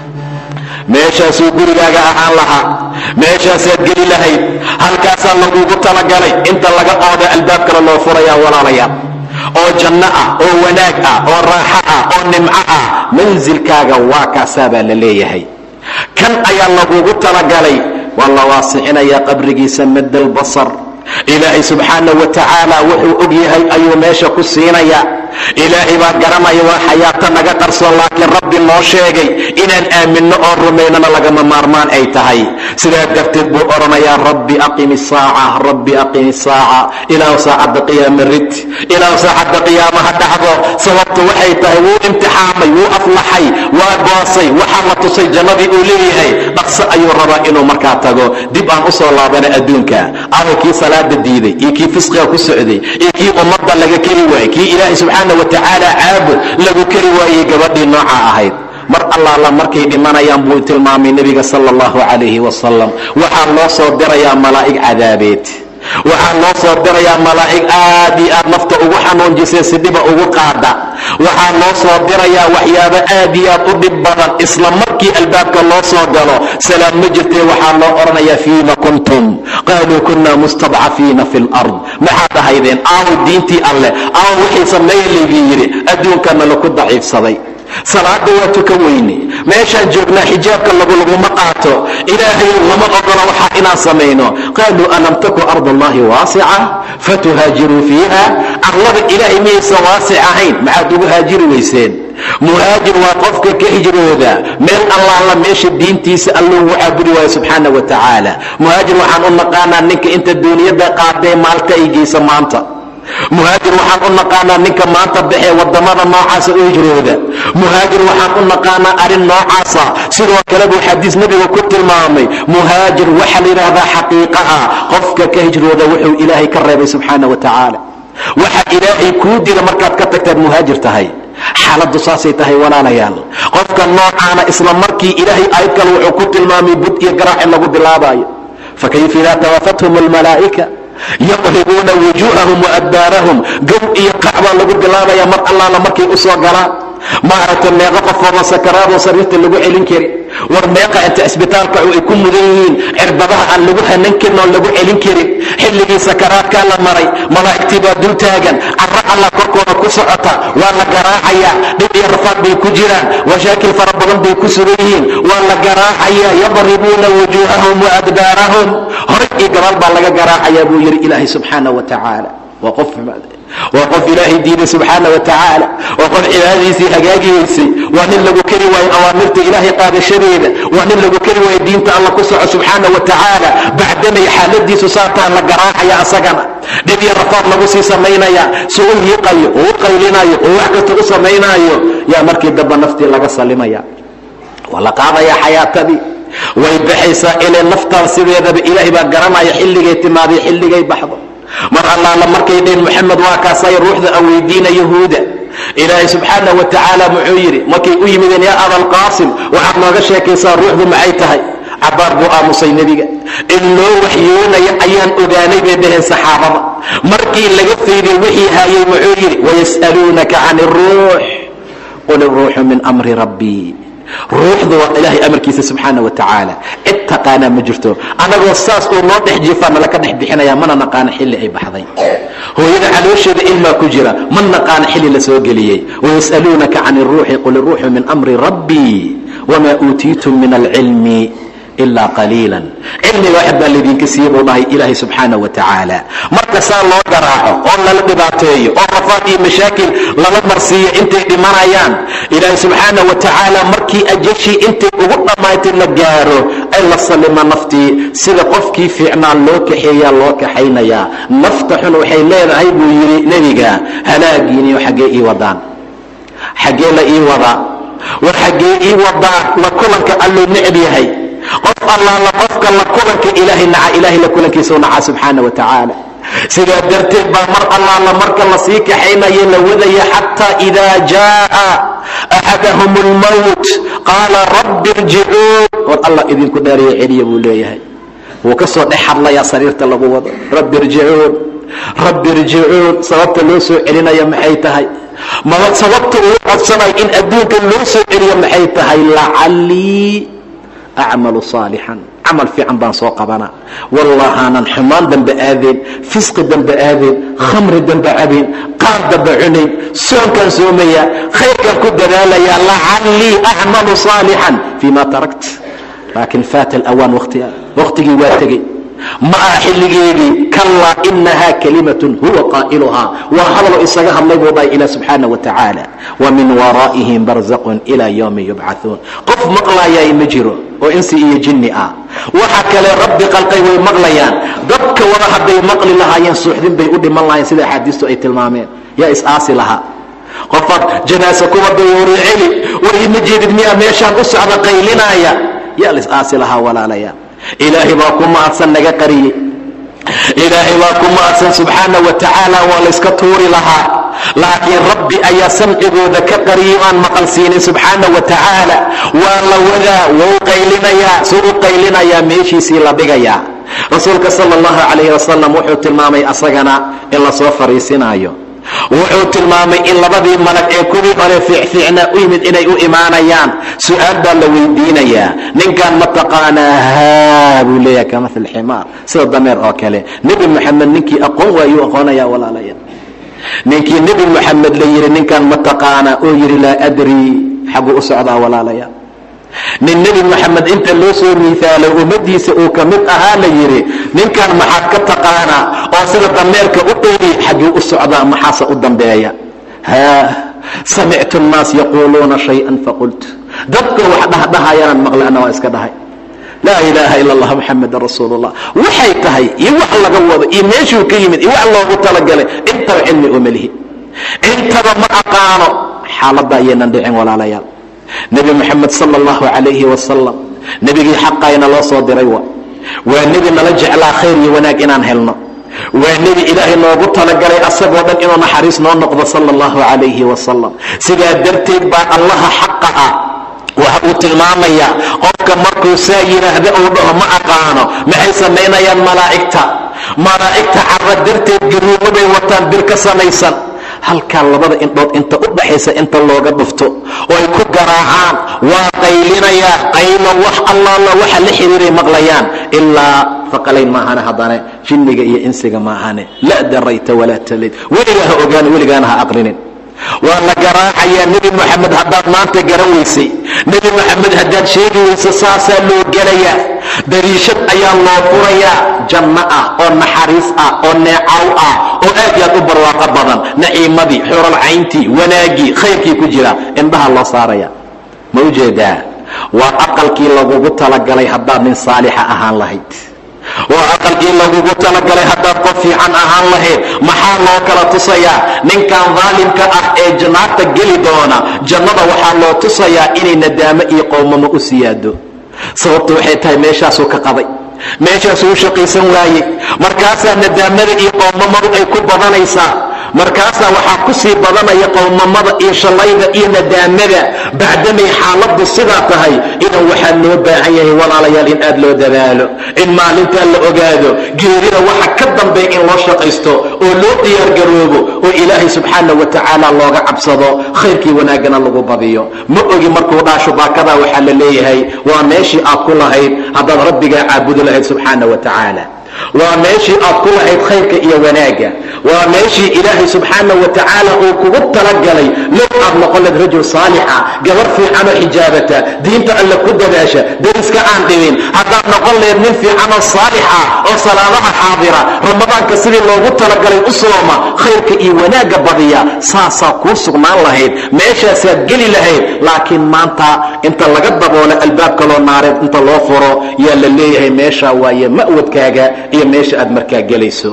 meeshaasuu gurigaaga ahaan lahaa meeshaasaad geli lahayd halkaasaa lagugu talagalay inta laga ooda albaab kale loo furayaa walaalayaal oo janno ah oo wanaag ah oo raaxo ah oo nimco ah mansilkaaga waa kaasaa baa la leeyahay kan ayaa lagugu talagalay waa la waasicinayaa qabrigiisa madal basar ilaahay subxaana wa tacaala wuxuu og yahay ayuu meesha ku siinayaa ilaahay baa garanaya waa xayaato naga qarsoon laakiin rabbi noo sheegay inaan aaminno oo rumaynana lagama maarmaan ay tahay sidaa darteed buu odhanayaa rabbi aqimi saaca rabbi aqimi saaca ilaahu saacadda qiyaama rid ilaahu saacadda qiyaamaha dhacdo sababtu waxay tahay wuu imtixaamay wuu aflaxay waa goosay waxaa la tusay jannadii uu leeyahay dhaqso ayuu rabaa inuu markaa tago dib aan u soo laabana adduunka awa kii salaada diiday iyo kii fisqiga ku socday iyo kii ummadda laga keri waayey kii ilaahay subxaana wa tacaala caabud lagu keri waayey gabadhii nooca ahayd mar allaala markay dhimanayaan buu tilmaamay nebiga sala allahu calayhi wasalam waxaa loo soo dirayaa malaa'ig cadaabeed waxaa loo soo dirayaa malaa'ig aad iyo aad nafta ugu xanuunjisay si dhiba ugu qaada waxaa loo soo dirayaa waxyaabo aad iyo aad u dhib badan isla markii albaabka loo soo galo salaam ma jirtee waxaa loo odhanayaa fiima kuntum qaaluu kunna mustadcafiina fi lard maxaad ahaydeen aaw diintii alleh aaw wixii sameeya laygii yidhi adduunkana laku daciifsaday salaada waa tukan weyne meeshaan joognaa xijaabka lagulaguma qaato ilaahayow lama ogola waxaa inaan samayno qaaluu alam taku ard allahi waasica fatuhaajiruu fiiha arlada ilaahay miyaysan waasic ahayn maxaad ugu haajiri weyseen muhaajir waa qofka ka hijrooda meel allaala meesha diintiisa allou caabudi waayo subxaana wa tacaala muhaajir waxaan u naqaanaa ninka inta duuniyadda qaadee maalta ay geysa maanta muhaajir waxaan u naqaanaa ninka maanta baxee wadamada noocaasa u hijrooda muhaajir waxaan u naqaanaa arrin noocaasa sidoo kale buu xadiis nebiga ku tilmaamay muhaajir waxaa la yidhaahdaa xaqiiqa ah qofka ka hijrooda wuxuu ilaahay ka reebay subxaana wa tacaala waxa ilaahay kuu dila markaad ka tagtaad muhaajir tahay xaaladdu saasay tahay walaalayaal qofka noocaana isla markii ilaahay aayad kale wuxuu ku tilmaamay bud iyo garaac in lagu bilaabaayo fakayfa idaa tawafathum almalaa'ika yaqribuuna wujuuhahum waadbaarahum gow iyo qac baa lagu bilaabaya mar allaala markay u soo galaan maaragtay meeqo qofooda sakaraadoo sariirta lagu celin kari war meeqa inta isbitaalka ay ku mudan yihiin cirbadaha aan lagu hanan karin oon lagu celin karin xilligii sakaraadkaa la maray malaa'igtii baa dul taagan carro allah korkooda ku socota waa la garaacayaa dhib iyo rafaad bay ku jiraan washaakil fara badan bay ku sugan yihiin waa la garaacayaa yadribuuna wujuuhahum waadbaarahum horay iyo gabaal baa laga garaacayaa buu yidhi ilaahay subxaana wa tacaala waa qof waa qof ilaahay diiday subxaana wa tacaala waa qof cibaadadiisii hagaagi weysay waa nin lagu keri waayo awaamirta ilaahay qaadashadeeda waa nin lagu keri waayo diinta alla ku soco subxaana wa tacaala bacdamay xaaladiisu saataa la garaacaya asagana dhib iyo rafaad lagu sii samaynaya si u hiiqayo oo u qaylinayo oo wax kasta u samaynaayo yaa markii damba naftii laga salimaya waa la qaadayaa xayaatadii way baxaysaa ilay naftaan sideedaba ilaahay baa garanaya xilligay timaadiyo xilligay baxdo mar allaala markay dheen moxamed waa kaasay ruuxda a weydiina yahuuda ilaahay subxaana wa tacaala muxuu yidhi markay u yimideen yaa abalqaasim waxaad nooga sheekaysaa ruuxdu maxay tahay cabaar buu aamusay nebiga in loo waxyoonaya ayaan ogaanay bay dhaheen saxaabada markii laga fayday wixii haayay muxuu yidhi wayas'aluunaka can iruux qul iruuxu min amri rabbii ruuxdu waa ilaahay amarkiisa subxaana wa tacaala cid taqaanaa ma jirto annagoo saas uu noo dhex jiifaa nala ka dhex bixinaya mana naqaano xilli ay baxday hooyada caloosheeda ilmaa ku jira ma naqaano xilli la soo geliyey wayas'aluunaka can iruuxi qul iruuxu min amri rabbii wamaa uutiitum min alcilmi ilaa qaliilan cilmiga wax baa laydinka siiye buu dhahay ilaahay subxaana wa tacaala marka saa loo garaaco oo lala dhibaateeyo oo rafaad iyo mashaakil lala marsiiyo intay dhimanayaan ilaahay subxaana wa tacaala markii ajashii intay ugu dhammaatay la gaaro ay la sallima naftii sida qofkii fiicnaa loo kaxeeyaa loo kaxaynayaa nafta xun waxay leedahay buu yidhi nebiga halaagiiniyo xaggee ii wadaan xaggee la ii wadaa war xaggee ii wadaa la kulanka alluu necb yahay qof allaala qofka la kulanka ilaahay naca ilaahay la kulankiisau nacaa subxaana wa tacaala sidaa darteed baa mar allaala marka la sii kaxaynayo la wadaya xataa idaa jaaa axadahum اlmowt qaala rabbi irjicuun war allah idinku dhaariya celiya buu leeyahay wuu ka soo dhex hadlayaa sariirta lagu wado rabbi irjicuun rabbi irjicuun sababta loo soo celinaya maxay tahay maba sababta uu codsanayo in adduunka loo soo celiyo maxay tahay lacallii acmalu saalixan camal fiican baan soo qabanaa wallahaanan xumaan dambe aadeen fisqi dambe aadeen khamri dambe cabeen qaar dambe cunayn soonkaan soomayaa khayrkaan ku dadaalayaa lacallii acmalu saalixan fii ma tarakt laakiin faata alawaan watiga wakhtigii waa tegey ma aha xilligeedii kallaa inahaa kalimatun huwa qaa'iluhaa waa hadaloo isaga hadlay buu dhahay ilah subxaana wa tacaala wa min waraa'ihim barzaqun ilaa yowmi yubcauun qof maqlaayay ma jiro oo insi iyo jinni ah waxa kale rabbi qalqay way maqlayaan dadka wada hadday maqli lahaayeen suuxdin bay u dhiman lahayen sida axaadiistu ay tilmaameen yaa is-aasi lahaa qofaad janaasa kuwa dayuuri celi war ima jeedid miyaa meeshaan u socda qaylinaaya yaa la is-aasi lahaa walaalayaa ilaahay baa ku mahadsan naga qariyey ilaahay baa ku mahadsan subxaana wa tacaala waa layska tuuri lahaa laakiin rabbi ayaa samcigooda ka qariyay aan maqal siinin subxaana wa tacaala waa la wadaa wou qaylinayaa suu u qaylinayaa meeshiisii la dhigayaa rasuulka sala allahu calayhi wasalam wuxuu tilmaamay asagana in lasoo fariisinaayo wuxuu tilmaamay in labadii malag ee kuwii hore fiicfiicnaa u yimid inay u imaanayaan su-aal baa la weydiinayaa ninkan ma taqaanaa haa buu leeyahay ka maal ximaar sida dameer oo kale nebi moxamed ninkii aqoon waayuu aqoonaya walaalaya ninkii nebi moxamed la yidhi ninkan ma taqaanaa oo yidhi laa adri xaguu u socdaa walaalaya nin nebi moxamed inta loo soo miisaalay ummadiisa uu ka mid ahaa la yidhi ninkan maxaad ka taqaanaa oo sida dameerka u dhowri xagguu u socdaa maxaase u dambeeya haa samictu nnaas yaquuluuna shay-an faqult dadka wax dhahdhahayanaan maqlay anna waa iska dhahay laa ilaaha ila allah muxamedan rasuulu llah waxay tahay iyo wax laga wado iyo meeshuu ka yimid iyo wax loogu talagalay intaba cilmi oo melihi intaba ma aqaano xaaladda ayaynan dhicin walaalayaal nebi moxamed sala allahu calayhi wasalam nebigii xaqayna loo soo diray wa waa nebi nala jeclaa khayr iyo wanaag inaan helno waa nebi ilaahay noogu talagalay asagoo dhan inuu naxariis noo noqdo sala allahu calayhi wasalam sidaa darteed baa allaha xaqa ah waxa uu tilmaamayaa qofka markuu saa yidhaahda uu dhaho ma aqaano maxay samaynayaan malaa'igta malaa'igta carra darteed garuumo bay wataan bir ka samaysan halkaa labada indhood inta u dhaxaysa inta looga dhufto oo ay ku garaacaan waa qaylinayaa qaylo wax allaala waxa la xiriiray maqlayaan ilaa faqalayn maahane haddana jinniga iyo insiga maahane la darayta walaa talayd weligaa ha ogaan weligaana ha aqrinin waa la garaacayaa nebi moxamed haddaad maanta garan weysay nebi moxamed haddaad sheegi weyso saasaa loo gelayaa dariishad ayaa loo furayaa janno ah oo naxariis ah oo neecaw ah oo aad iyo aad u barwaaqo badan naciimadii xuralcayntii wanaaggii khayrkii ku jira indhaha loo saaraya ma u jeedaa waa aqalkii lagugu talagalay haddaad nin saalixa ahaan lahayd waa aqalkii lagugu talagalay haddaad qof fiican ahaan lahayd maxaa loo kala tusayaa ninkan daalimka ah ee jannaagta geli doona jannada waxaa loo tusayaa inay nadaamo iyo qowmamo u siyaado sababtu waxay tahay meeshaasuu ka qaday meeshaasuu u shaqaysan waayey markaasaa nadaamada iyo qowmamadu ay ku badanaysaa markaasaa waxaa ku sii badanaya qowmamada iyo shallayda iyo nadaamada bacdamay xaaladdu sidaa tahay idan waxaa loo baahan yahay walaalayaal in aad loo dadaalo in maalintaa la ogaado geerida waxa ka dambeeya in loo shaqaysto oo loo diyaargaroobo oo ilaahay subxaana wa tacaala looga cabsado khayrkii wanaaggana lagu badiyo ma ogi markuu dhaasho baakadaa waxaa la leeyahay waa meeshii aad ku lahayd haddaad rabbigaa caabudi lahayd subxaana wa tacaala waa meeshii aad ku lahayd khayrka iyo wanaagga waa meeshii ilaahay subxaana wa tacaala uu kugu talagalay low aad noqon layd rajul saalixa gabar fiicanoo xijaabata diinta alle ku dadaasha dariska aan dhibin haddaad noqon lahayd nin fiicanoo saalixa oo salaadaha xaadira ramadaanka sidii loogu talagalay u sooma khayrka iyo wanaagga badiya saasaa kuu sugnaan lahayd meeshaasaad geli lahayd laakiin maanta inta laga daboolo albaab kaloo naareed inta loo furo yaa la leeyahay meeshaa waaye ma'wadkaaga iyo meesha aad markaa gelayso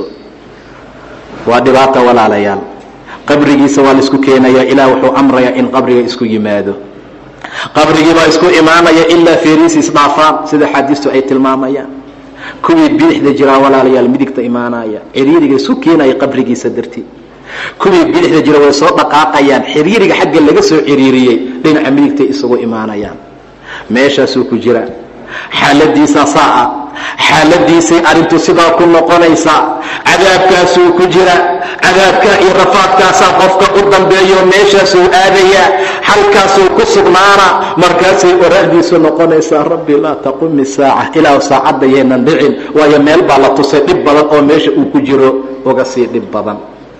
waa dhibaata walaalayaal qabrigiisa waa laisku keenaya ilaah wuxuu amrayaa in qabriga isku yimaado qabrigii baa isku imaanaya ilaa feeriisi isdhaafaan sida xaadiistu ay tilmaamayaan kuwii bidixda jiraa walaalayaal midigta imaanaya ciriiriga isku keenaya qabrigiisa dartii kuwii bidixda jira way soo dhaqaaqayaan xiriiriga xagga laga soo ciriiriyey dhinaca midigtay isugu imaanayaan meeshaasuu ku jira xaaladiisaa saa ah xaaladiisay arrintu sidaa ku noqonaysaa cadaabkaasuu ku jira cadaabkaa iyo rafaadkaasaa qofka u dambeeyo meeshaasuu aadayaa halkaasuu ku sugnaana markaasay oraahdiisu noqonaysaa rabbi laa taqumi saaca ilaahu saacadda yaynan dhicin waayo meel baa la tusay dhib badan oo meesha uu ku jiro uga sii dhib badan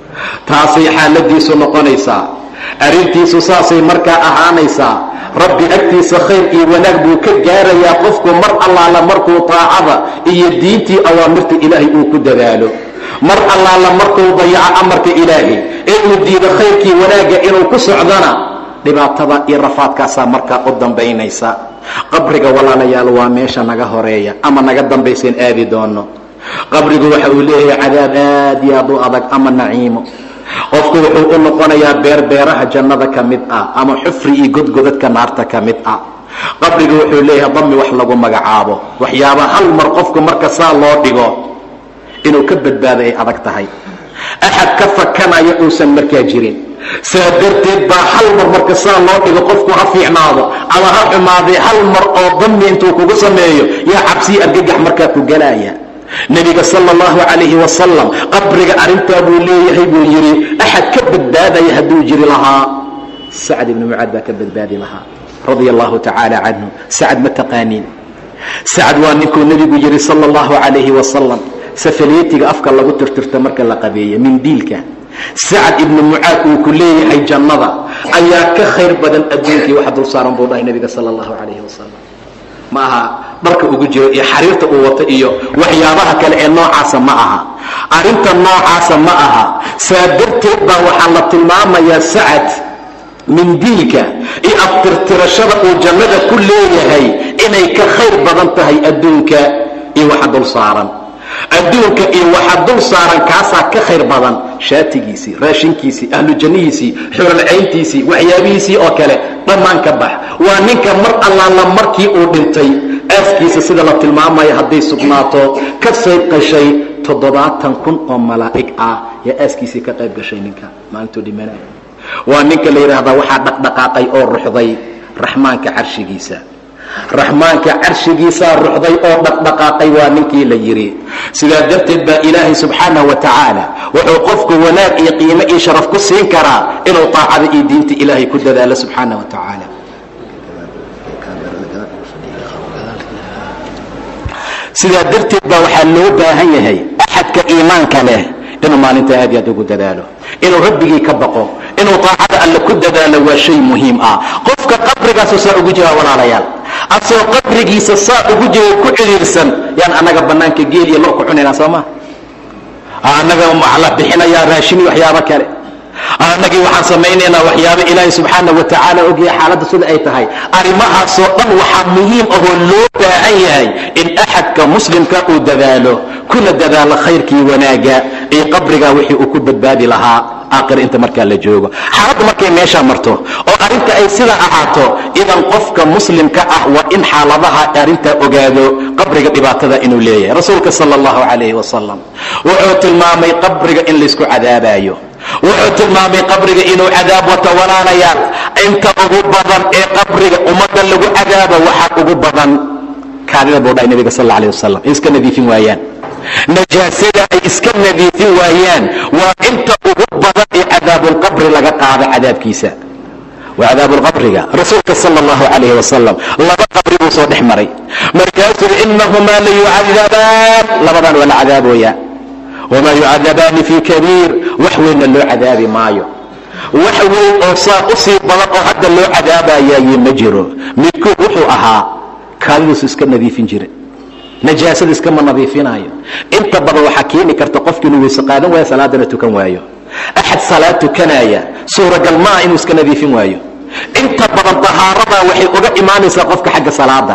taasay xaaladiisu noqonaysaa arrintiisu saasay markaa ahaanaysaa rabbi agtiisa khayr iyo wanaag buu ka gaarayaa qofku mar allaala markuu taacada iyo diintii awaamirta ilaahay uu ku dadaalo mar allaala markuu dayaco amarka ilaahay ee uu diido khayrkii wanaagga inuu ku socdana dhibaatada iyo rafaadkaasaa markaa u dambaynaysa qabriga walaalayaal waa meesha naga horeeya ama naga dambaysaen aadi doono qabrigu waxa uu leeyahay cadaab aad iyo aad u adag ama naciimo qofku wuxuu u noqonayaa beerbeeraha jannada ka mid ah ama xufri iyo godgodadka naarta ka mid ah qabrigu wuxuu leeyahay dami wax lagu magacaabo waxyaaba hal mar qofku marka saa loo dhigo inuu ka badbaado ay adag tahay axad ka fakanaya uusan markaa jirin saa darteed baa hal mar marka saa loo dhigo qofku ha fiicnaado ama ha xumaadee hal mar oo dami intuu kugu sameeyo yaa cabsiyi argagax markaa ku gelaya nebiga sala allahu calayhi wasalam qabriga arrintaa buu leeyahay buu yidhi axad ka badbaadaya hadduu jiri lahaa sacd ibni mucaad baa ka badbaadi lahaa radia allahu tacaala canhu sacad ma taqaaniin sacad waa ninkuu nebigu yidhi sala allahu calayhi wasalam safaleetiga afka lagu tirtirto marka la qabeeyo mindiilka sacad ibni mucaad uu ku leeyahay jannada ayaa ka khayr badan adduunkii waxa dul saaran buu dhahay nebiga sala allahu calayhi wasalam ma aha dharka ugu jiro iyo xariirta uu wato iyo waxyaabaha kale ee noocaasa ma aha arrinta noocaasa ma aha saa darteed baa waxaa la tilmaamayaa sacad mindiilka iyo aftirtirashada uu jannada ku leeyahay inay ka khayr badan tahay adduunka iyo waxa dul saaran adduunka iyo waxa dul saaran kaasaa ka khayr badan shaatigiisii raashinkiisii ahlu jannihiisii xuralcayntiisii waxyaabihiisii oo kale dhammaan ka bax waa ninka mar allaala markii uu dhintay aaskiisa sida la tilmaamaya hadday sugnaato ka sayb qashay toddobaatan kun oo malaa'ig ah yaa aaskiisii ka qayb gashay ninka maalintuu dhimanaya waa ninka la yidhaahdaa waxaa dhaqdhaqaaqay oo ruxday raxmaanka carshigiisa raxmaanka carshigiisaa ruxday oo dhaqdhaqaaqay waa ninkii la yidhi sidaa darteed baa ilaahay subxaanah wa tacaala wuxuu qofku wanaag iyo qiimo iyo sharaf ku siin karaa inuu taacada iyo diinta ilaahay ku dadaalo subxaanah wa tacaala sidaa darteed baa waxaa loo baahan yahay axadka iimaanka leh inuu maalinta aad iyo aad ugu dadaalo inuu rabbigii ka baqo inuu taacada alle ku dadaalo waa shay muhiim ah qofka qabrigaasu saa ugu jiraa walaalayaal asoo qabrigiisa saa ugu jiro ku cidhiirsan yaan annaga bannaanka geel iyo lo ku cunaynaa soo maa annaga waxaa la bixinayaa raashin iyo waxyaabo kale annagii waxaan samaynaynaa waxyaabo ilaahay subxaana wa tacaala ogyahay xaaladda sida ay tahay arrimahaasoo dhan waxaa muhiim ahoo loo baahan yahay in axadka muslimka uu dadaalo kuna dadaalo khayrkii wanaagga iyo qabrigaa wixii uu ku badbaadi lahaa aakhir inta markaa la joogo xaaladda markay meeshaa marto oo arrinta ay sidaa ahaato idan qofka muslimka ah waa in xaaladaha arrintaa ogaado qabriga dhibaatada inuu leeyahay rasuulka sala allahu calayhi wasalam wuxuu tilmaamay qabriga in laysku cadaabayo wuxuu tilmaamay qabriga inuu cadaab wata walaalayaal inta ugu badan ee qabriga ummadda lagu cadaabo waxaa ugu badan kaadida buu dhahay nabiga sal alla alay wasalam ay iska nadiifin waayaan najaasada ay iska nadiifin waayaan waa inta ugu badan ee cadaabulqabri laga qaado cadaabkiisa waa cadaabulqabriga rasuulka sala allahu calayhi wasalam laba qabri buu soo dhex maray markaasuu inahumaa la yucadabaan labadan waa la cadaaboyaa wamaa yucadabaani fii kabiir wax weynna loo cadaabi maayo wax weyn oo saa u sii badan oo hadda loo cadaabayaye ma jiro midkood wuxuu ahaa kaadidiisu iska nadiifin jira najaasada iskama nadiifinaayo inta badan waxaa keeni karta qofki inuu weyse qaadan waayo salaadana tukan waayo axad salaad tukanaya suuragal ma ah inuu iska nadiifin waayo inta badan tahaaradaa waxay uga imaanaysaa qofka xagga salaada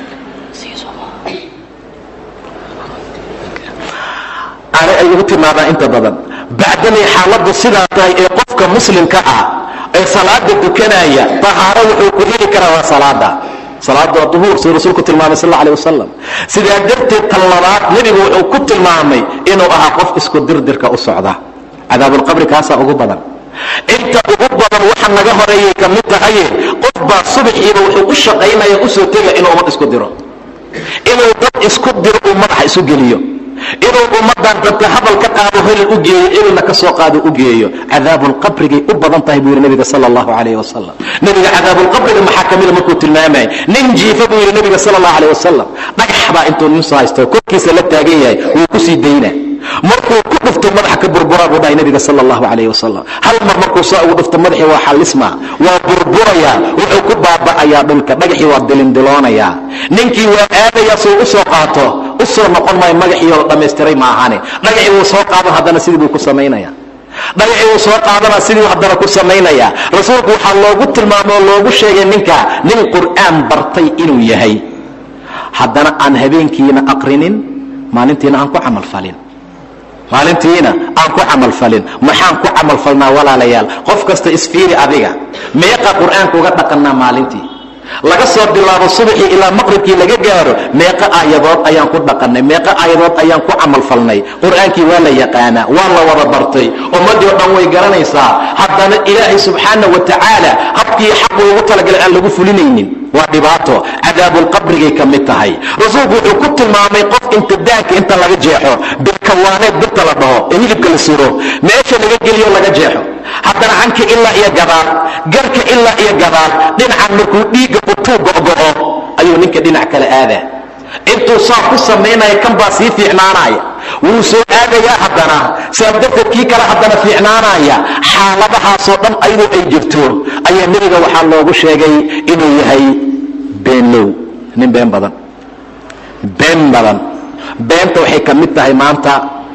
ay ugu timaadaan inta badan bacdanay xaaladdu sidaa tahay ee qofka muslimka ah ee salaada tukanaya tahaaro wuxuu ku heli karaa waa salaada salaada waa duhuur siduu rasuulku tilmaamay sal alla alay wasalam sidaa darteed tan labaad nebigu wuxuu ku tilmaamay inuu ahaa qof isku dirdirka u socda cadaabulqabri kaasaa ugu badan inta ugu badan waxa naga horeeyay ka mid tahaye qof baa subaxiiba wuxuu u shaqaynaya usoo tega inuu ummad isku diro inuu dad isku diro uu madaxa isu geliyo inuu ummadan dadka hadal ka qaado helil u geeyo ilna ka soo qaado u geeyo cadaabulqabrigay u badan tahay buu yidhi nabiga sala allahu calayh wasalam nebiga cadaabulqabriga maxaa kamida markuu tilmaamaya nin jiifa buu yidhi nabiga sala allahu calayh wasalam dhagax baa intuu nin soo haysto korkiisa la taagan yahay wuu ku sii dayna markuu ku dhufto madaxa ka burbura buu dhahay nabiga sala allahu calayh wasalam hal mar markuu saa ugu dhufto madaxii waa xalisma waa burburayaa wuxuu ku baaba'ayaa dhulka dhagaxii waa dilindiloonayaa ninkii waa aadayaa suu u soo qaato u soo noqon maayo magaxiioo dhammaystiray ma ahane dhagaxii wuu soo qaadan haddana sidii buu ku samaynaya dhagacii wuu soo qaadana sidii haddana ku samaynaya rasuulku waxaa loogu tilmaamay oo loogu sheegay ninka nin qur'aan bartay inuu yahay haddana aan habeenkiina aqrinin maalintiina aan ku camalfalin maalintiina aan ku camalfalin maxaan ku camalfalnaa walaalayaal qof kasta isfiiri adiga meeqa qur'aanka uga dhaqannaa maalintii laga soo bilaabo subaxii ilaa maqribkii laga gaaro meeqa aayadood ayaan ku dhaqannay meeqa aayadood ayaan ku camalfalnay qur'aankii waa la yaqaanaa waa la wada bartay ummaddii oo dhan way garanaysaa haddana ilaahay subxaana wa tacaala habkii xaqu ugu talagalay aan lagu fulinaynin waa dhibaato cadaabulqabrigay ka mid tahay rasuulku wuxuu ku tilmaamay qof intidaanka inta laga jeexo birkawaaneed birta la dhaho ee hilibka la suro meesha laga geliyo laga jeexo haddana canka ilaa iyo gadaal garka ilaa iyo gadaal dhinacan markuu dhiigga utuu go'go'o ayuu ninka dhinac kale aadaa intuu saa ku samaynaya kan baa sii fiicnaanaya wuu soo aadayaa haddana saab darteed kii kale haddana fiicnaanaya xaaladahaasoo dhan ayadoo ay jirto ayaa nebiga waxaa loogu sheegay inuu yahay beenlow nin been badan been badan beenta waxay ka mid tahay maanta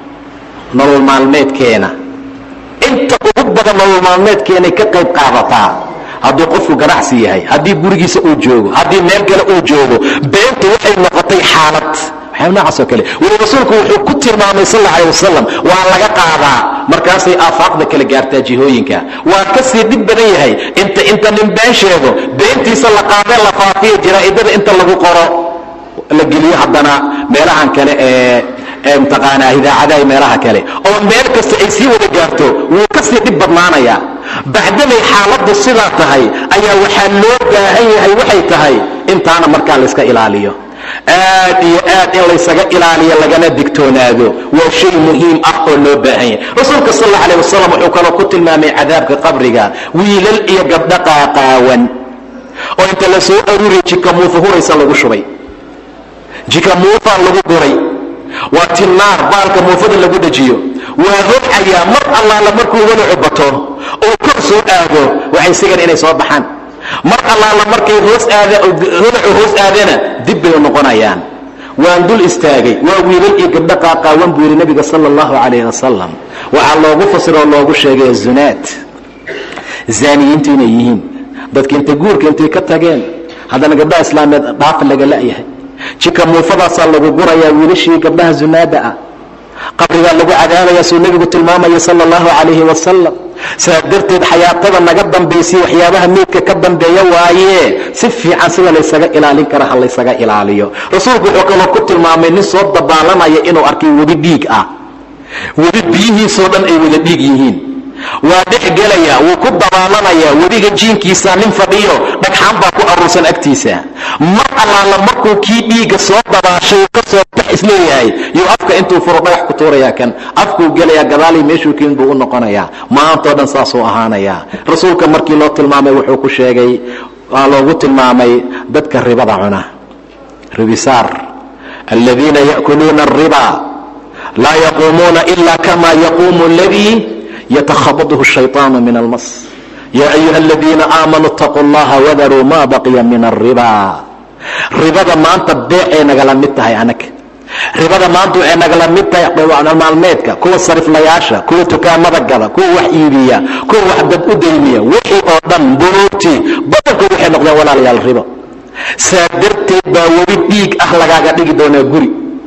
nolol maalmeedkeena inta ugu badan nolol maalmeedkeenay ka qayb qaadataa hadduu qofku ganacsi yahay haddii gurigiisa uu joogo haddii meel kale uu joogo beentu waxay noqotay xaalad waxyaaba noocaasoo kale weli rasuulku wuxuu ku tilmaamay sal alla alay wasalam waa laga qaadaa markaasay aafaaqda kala gaartaa jihooyinka waa ka sii dhib badan yahay inta inta nin been sheego beentiisa la qaadee la faafiya jaraa'idada inta lagu qoro la geliyo haddana meelahan kale ee mtaqaanaa idaacadaha meelaha kale oo meel kasta ay sii wada gaarto wuu ka sii dhib badnaanayaa bacdamay xaaladdu sidaa tahay ayaa waxaa loo baahan yahay waxay tahay intaana markaa layska ilaaliyo aad iyo aad in laysaga ilaaliyo lagana digtoonaado waa shay muhiim ah oo loo baahan yahay rasuulka sal alla alay wasalam wuxuu kaloo ku tilmaamay cadaabka qabriga wiilal iyo gabdho qaaqaawan oo inta la soo aruuriya jikamuufa huraysa lagu shubay jikamuufaa lagu guray waa tinaar baalka muufada lagu dhajiyo waa holcayaa mar allaala markuu walacu bato oo kor soo aado waxay sigan inay soo baxaan mar allaala markay hoos aada holacu hoos aadana dib bay noqonayaan waan dul istaagay waa wiilal iyo gabdho qaaqaawan buu yidhi nabiga sala allahu calayh wasalam waxaa loogu fasiroo loogu sheegay zunaad zaaniyiintu inay yihiin dadka intay guurka intay ka tageen haddana gabdhaha islaameed dhaafa laga la'yahay jika muufadaasaa lagu gurayaa wiilashii gabdhaha zunaada ah qabrigaa lagu cadaabaya suu nebigu tilmaamaya sala allahu calayhi wasalam saa darteed xayaatada naga dambaysay waxyaabaha meydka ka dambeeya waaye si fiican sida laysaga ilaalin kara ha laysaga ilaaliyo rasuulku wuxuu kaloo ku tilmaamay nin soo dabaalanaya inuu arkay webi dhiig ah webi biyihiisoo dhan ay wada dhiig yihiin waa dhex gelaya wuu ku dabaalanayaa webiga jiinkiisa nin fadhiyo dhagxaan baa ku aruursan agtiisa mar allaala markuu kii dhiigga soo dabaashay ka soo bax isleeyahay yuu afka intuu furo dhagax ku tuurayaa kan afkuu gelayaa gadaalii meeshuu kiin buu u noqonayaa maantao dhan saasuu ahaanayaa rasuulka markii loo tilmaamay wuxuu ku sheegay waa loogu tilmaamay dadka ribada cuna ribisaar aladiina ya'kuluuna ariba laa yaquumuuna ila kama yaquumu ladii ytkhabطhu الشhayطaan min almas ya ayuha اladiina aamanuu اtaquu اllaha wadaruu ma baqiya min الriba ribada maanta beecay nagala mid tahay anaga ribada maanta waxay nagala mid tahay maalmeedka kuwa sariflayaasha kuwa tukaamada gada kuwa wax iibiya kuwa wax dad u daymiya wixii oo dhan buruugtii badankood waxay noqdeen walaalayaal ribo saa darteed baa weli dhiig ah lagaaga dhigi doonaa guri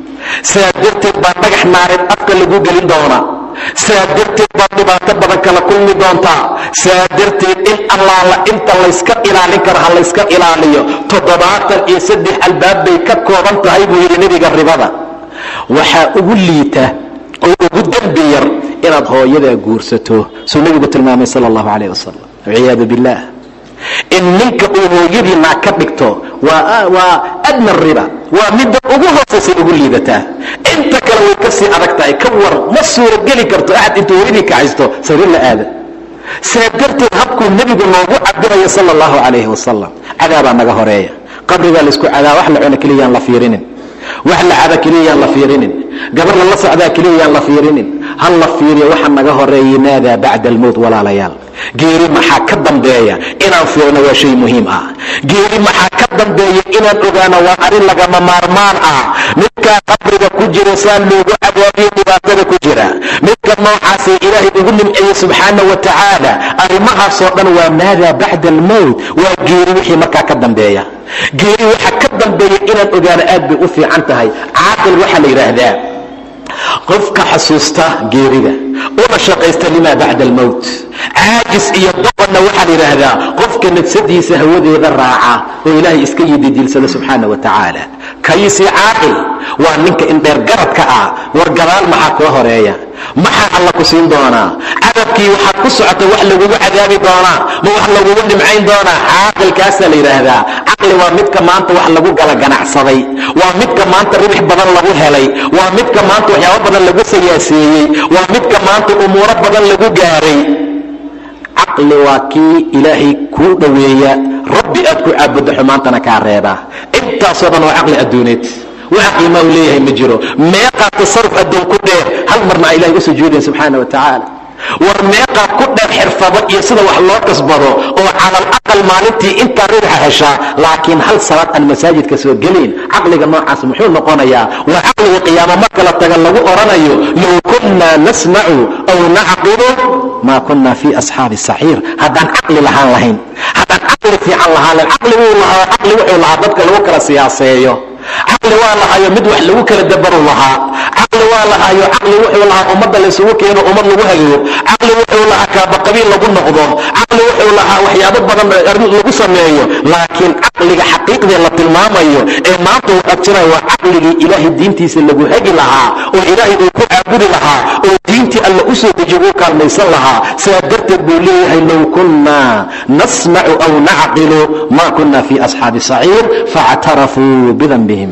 saa darteed baa dhagax naareed afka lagu gelin doonaa saa darteed baad dhibaato badan kala kulmi doontaa saa darteed in allaala inta layska ilaalin karo ha layska ilaaliyo toddobaatan iyo saddex albaab bay ka kooban tahay buu yidhi nebiga ribada waxaa ugu liita oo ugu dembi yar inaad hooyadaa guursato suu nebigu tilmaamay sala allahu calayh wasalam walciyaadu billaah in ninka uu hooyadii naag ka dhigto waa adna riba waa midda ugu hoosaysay ugu liidataa inta kale way ka sii adag tahay ka war ma suurogeli karto axad intuu hooyadii kacaysto sariir la aada saa darteed habkuu nebigu noogu cabirayo sala allahu calayhi wasalam cadaabaa naga horeeya qabrigaa laysku cadaa wax la cuna keliyaan la fiirinin wax la cada keliyayaan la fiirinin gabar lala socdaa keliyayaan la fiirinin hal la fiiriyo waxa naga horeeyay maadaa bacda almowt walaalayaal geeri maxaa ka dambeeya inaan fiirno waa shay muhiim ah geeri maxaa ka dambeeya inaan ogaano waa arrin lagama maarmaan ah midkaa qabriga ku jira saa loogu cadaabiyo dhibaatada ku jira midka noocaasay ilaahay ugu nimceeyey subxaana wa tacaala arrimahaasoo dhan waa maadaa bacda almowt waa geeri wixii markaa ka dambeeya geeri waxa ka dambeeya inaan ogaano aad bay u fiican tahay caaqil waxaa la yidhaahdaa qofka xasuusta geerida una shaqaysta limaa bacda almowt caajis iyo doqonna waxaa la yidhaahdaa qofka nafsadiisa hawadeeda raaca oo ilaahay iska yididiilsada subxaana wa tacaala kaysi caaqil waa ninka indheer garadka ah war gadaal maxaa koo horeeya maxaa alla ku siin doonaa cadabkii waxaad ku socota wax lagugu cadaabi doonaa ma wax lagugu dhimcayn doonaa caaqilkaasaa la yidhaahdaa caqli waa midka maanta wax lagu gala ganacsaday waa midka maanta ribix badan lagu helay waa midka maanta waxyaabo badan lagu sayaaseeyey waa midka maanta umuuro badan lagu gaaray caqli waa kii ilaahay kuu dhoweeya rabbi aad ku caabuddo xumaantana kaa reebaa intaasoo dhan waa caqli adduuneed waxa qiimaa uu leeyahay ma jiro meeqaa tasaruf addoon ku dheer hal marna a ilahay u sujuudayn subxaana wa tacaala war meeqaa ku dheer xirfado iyo sida wax loo kasbado oo calal aqal maalintii intaa ribaxa heshaa laakiin hal salaad aan masaajidka soo gelayn caqliga noocaas muxuu noqonayaa waa caqliga qiyaamo marka la taga lagu odhanayo low kunnaa nasmacu aw nacqilu maa kunna fii asxaabi saciir haddaan caqli lahaan lahayn haddaan caqli fiican lahaan lahayn caqli wuu lahaa caqli wuxuu lahaa dadka lagu kala siyaaseeyo caqli waa lahaayo mid wax lagu kala dabaru lahaa caqli waa lahaayo caqli wuxuu lahaa ummadda laysugu keeno ummad lagu hagayo caqli wuxuu lahaa kaabaqabiil lagu noqdo caqli wuxuu lahaa waxyaabo badan lagu sameeyo laakiin caqliga xaqiiqdee la tilmaamayo ee maanta uu qabtinayo waa caqligii ilaahay diintiisa lagu hagi lahaa oo ilaahay uu ku caabudi lahaa oo diintii alla u soo dejiyo uu kaalmaysan lahaa sidaa darteed buu leeyahay low kunnaa nasmacu aw nacqilu ma kunna fii asxaabi saciir faاctarafuu bidanbihim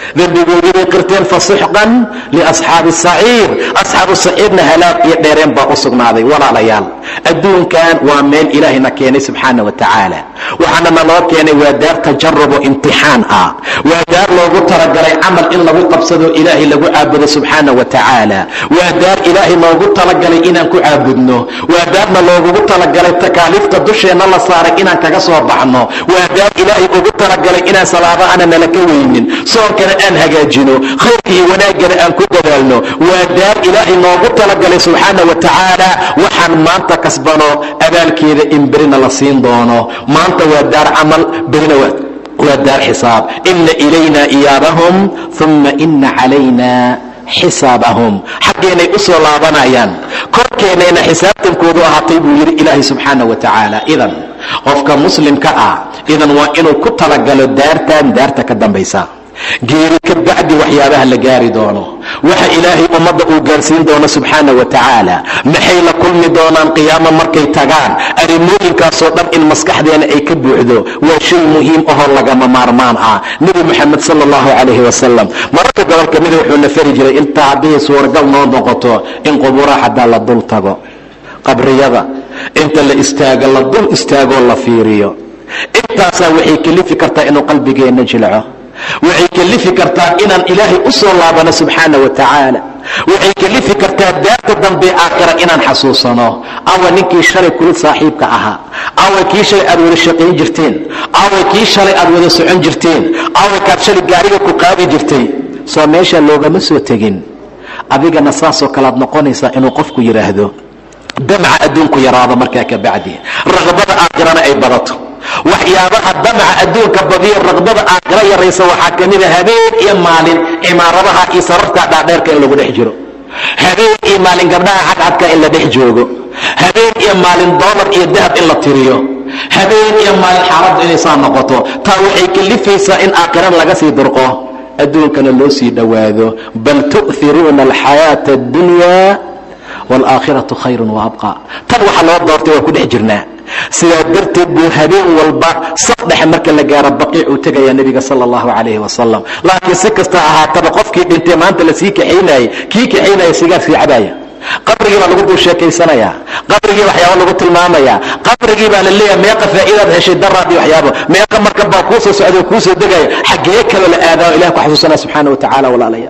dembigoodii bay qirteen fasuxqan liasxaabi saciir asxaabu saciirna halaag iyo dheereen baa u sugnaaday walaalayaal adduunkan waa meel ilaahayna keenay subxaana wa tacaala waxaana naloo keenay waa daar tajarub oo imtixaan ah waa daar loogu talagalay camal in lagu qabsado ilaahay lagu caabudo subxaana wa tacaala waa daar ilaahay noogu talagalay inaan ku caabudno waa daarna loogugu talagalay takaaliifta dusheenna la saaray inaan kaga soo baxno waa daar ilaahay ugu talagalay inaan salaadaana nala ka weynin soonkana aan hagaajino khayrka iyo wanaaggana aan ku dadaalno waa daar ilaahay noogu talagalay subxaana wa tacaala waxaan maanta kasbano abaalkeeda in berina la siin doono maanta waa daar camal berina waa waa daar xisaab ina ilayna iyaabahum uma ina calayna xisaabahum xaggeenay u soo laabanayaan korkeennayna xisaabtankoodu ahaatay buu yidhi ilaahay subxaana wa tacaala idan qofka muslimka ah idan waa inuu ku talagalo daartan daarta ka dambaysa geeri ka bacdi waxyaabaha la gaari doono waxa ilaahay ummadda uu gaarsiin doono subxaana wa tacaala maxay la kulmi doonaan qiyaamo markay tagaan arrimooyinkaasoo dhan in maskaxdeena ay ka buuxdo waa shay muhiim ahoo lagama maarmaan ah nebi moxamed sala allahu calayhi wasalam mararka gobolka mida wuxuu na fari jiray intaa haddii suuragal noo noqoto in qubuuraha xataa la dul tago qabriyada inta la istaago la dul istaagoo la fiiriyo intaasaa waxay kelifi kartaa inuu qalbigeenna jilco waxay kelifi kartaa inaan ilaahay u soo laabano subxaana wa tacaala waxay kelifi kartaa daarta dambe aakhira inaan xasuusano awa ninkii shalay kula saaxiibka ahaa awa kii shalay aad wada shaqayn jirteen awa kii shalay aad wada socon jirteen awa kaad shalay gaariga ku qaadi jirtay soo meesha loogama soo tegin adigana saasoo kalead noqonaysaa inuu qofku yidhaahdo damca adduunku yaraado markaa ka bacdi raqbada aakhirana ay badato waxyaabaha damca adduunka badiya raqbada aakhira yaraysa waxaa ka mida habeen iyo maalin cimaaradaha iyo sararta dhaadheerka in lagu dhex jiro habeen iyo maalin gabdhaha cadcadka in la dhex joogo habeen iyo maalin doolar iyo dahab in la tiriyo habeen iyo maalin xaaladdu inay saa noqoto taa waxay kalifaysaa in aakhirana laga sii durqo adduunkana loo sii dhowaado bal tu'hiruuna alxayaata addunya waalaakhiratu khayrun waabqa tan waxaa loo doortay waa ku dhex jirnaa sidaa darteed buu habeen walba saddex marka la gaaro baqiic uu tegayaa nebiga sala allahu calayhi wasalam laakiin si kasta ahaataba qofkii dhintay maanta la sii kaxaynayay kii kaxaynaya sigaar sii cabaaya qabrigii baa lagu dul sheekaysanayaa qabrigii waxyaaba lagu tilmaamayaa qabrigii baa la leeyahay meeqa faa'iidaad heshay daraad iyo waxyaabo meeqa marka baa kuu soo socday oo kuu soo degaya xaggee kaloo la aadaa o ilahi ku xasuusanaya subxaana wa tacala walaalaya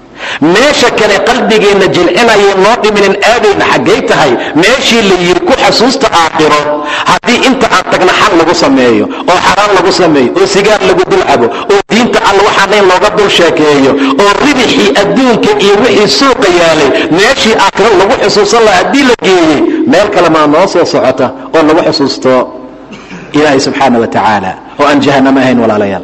meesha kale qalbigeenna jilcinaya noo dhiminin aadayna xaggay tahay meeshii la yidhi ku xasuusta aakhiro haddii inta aan tagna xal lagu sameeyo oo xaraan lagu sameeyo oo sigaar lagu dul cabo oo diinta alla waxaanayn looga dul sheekeeyo oo ribixii adduunka iyo wixii suuqa yaalay meeshii aakhiro lagu xusuusan laha haddii la geeyey meel kale maa noo soo socota oo lagu xusuusto ilaahay subxaana wa tacaala oo aan jahannamo ahayn walaalayaal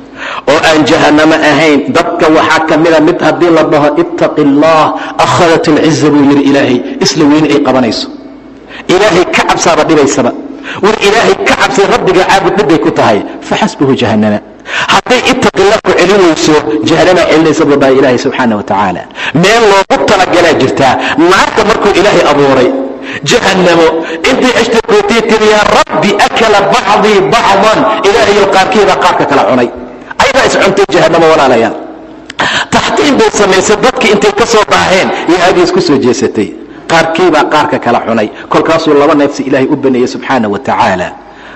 oo aan jahannamo ahayn dadka waxaa ka mida mid haddii la dhaho ittaqi allah akhadat alciza buu yidhi ilaahay isla weyne ay qabanayso ilaahay ka cabsaaba dhibaysaba war ilaahay ka cabsay rabbiga caabud dhibbay ku tahay faxasbuhu jahannama hadday ittaqillah ku celin weyso jahannama celinaysa buu dhahay ilaahay subxaana wa tacaala meel loogu talagalaa jirtaa naarta markuu ilaahay abuuray jahannamo intay ashtakootay tiri yaa rabbi akala bacdii bacdan ilaahayo qaarkeeda qaarka kala cunay ayadaa iscuntay jahannamo walaalayaal taxtiin bay samaysay dadkii intay ka soo baaheen iyo aadii isku soo jeesatay qaarkiibaa qaarka kala cunay kolkaasuu laba neefsi ilaahay u baneeyey subxaana wa tacaala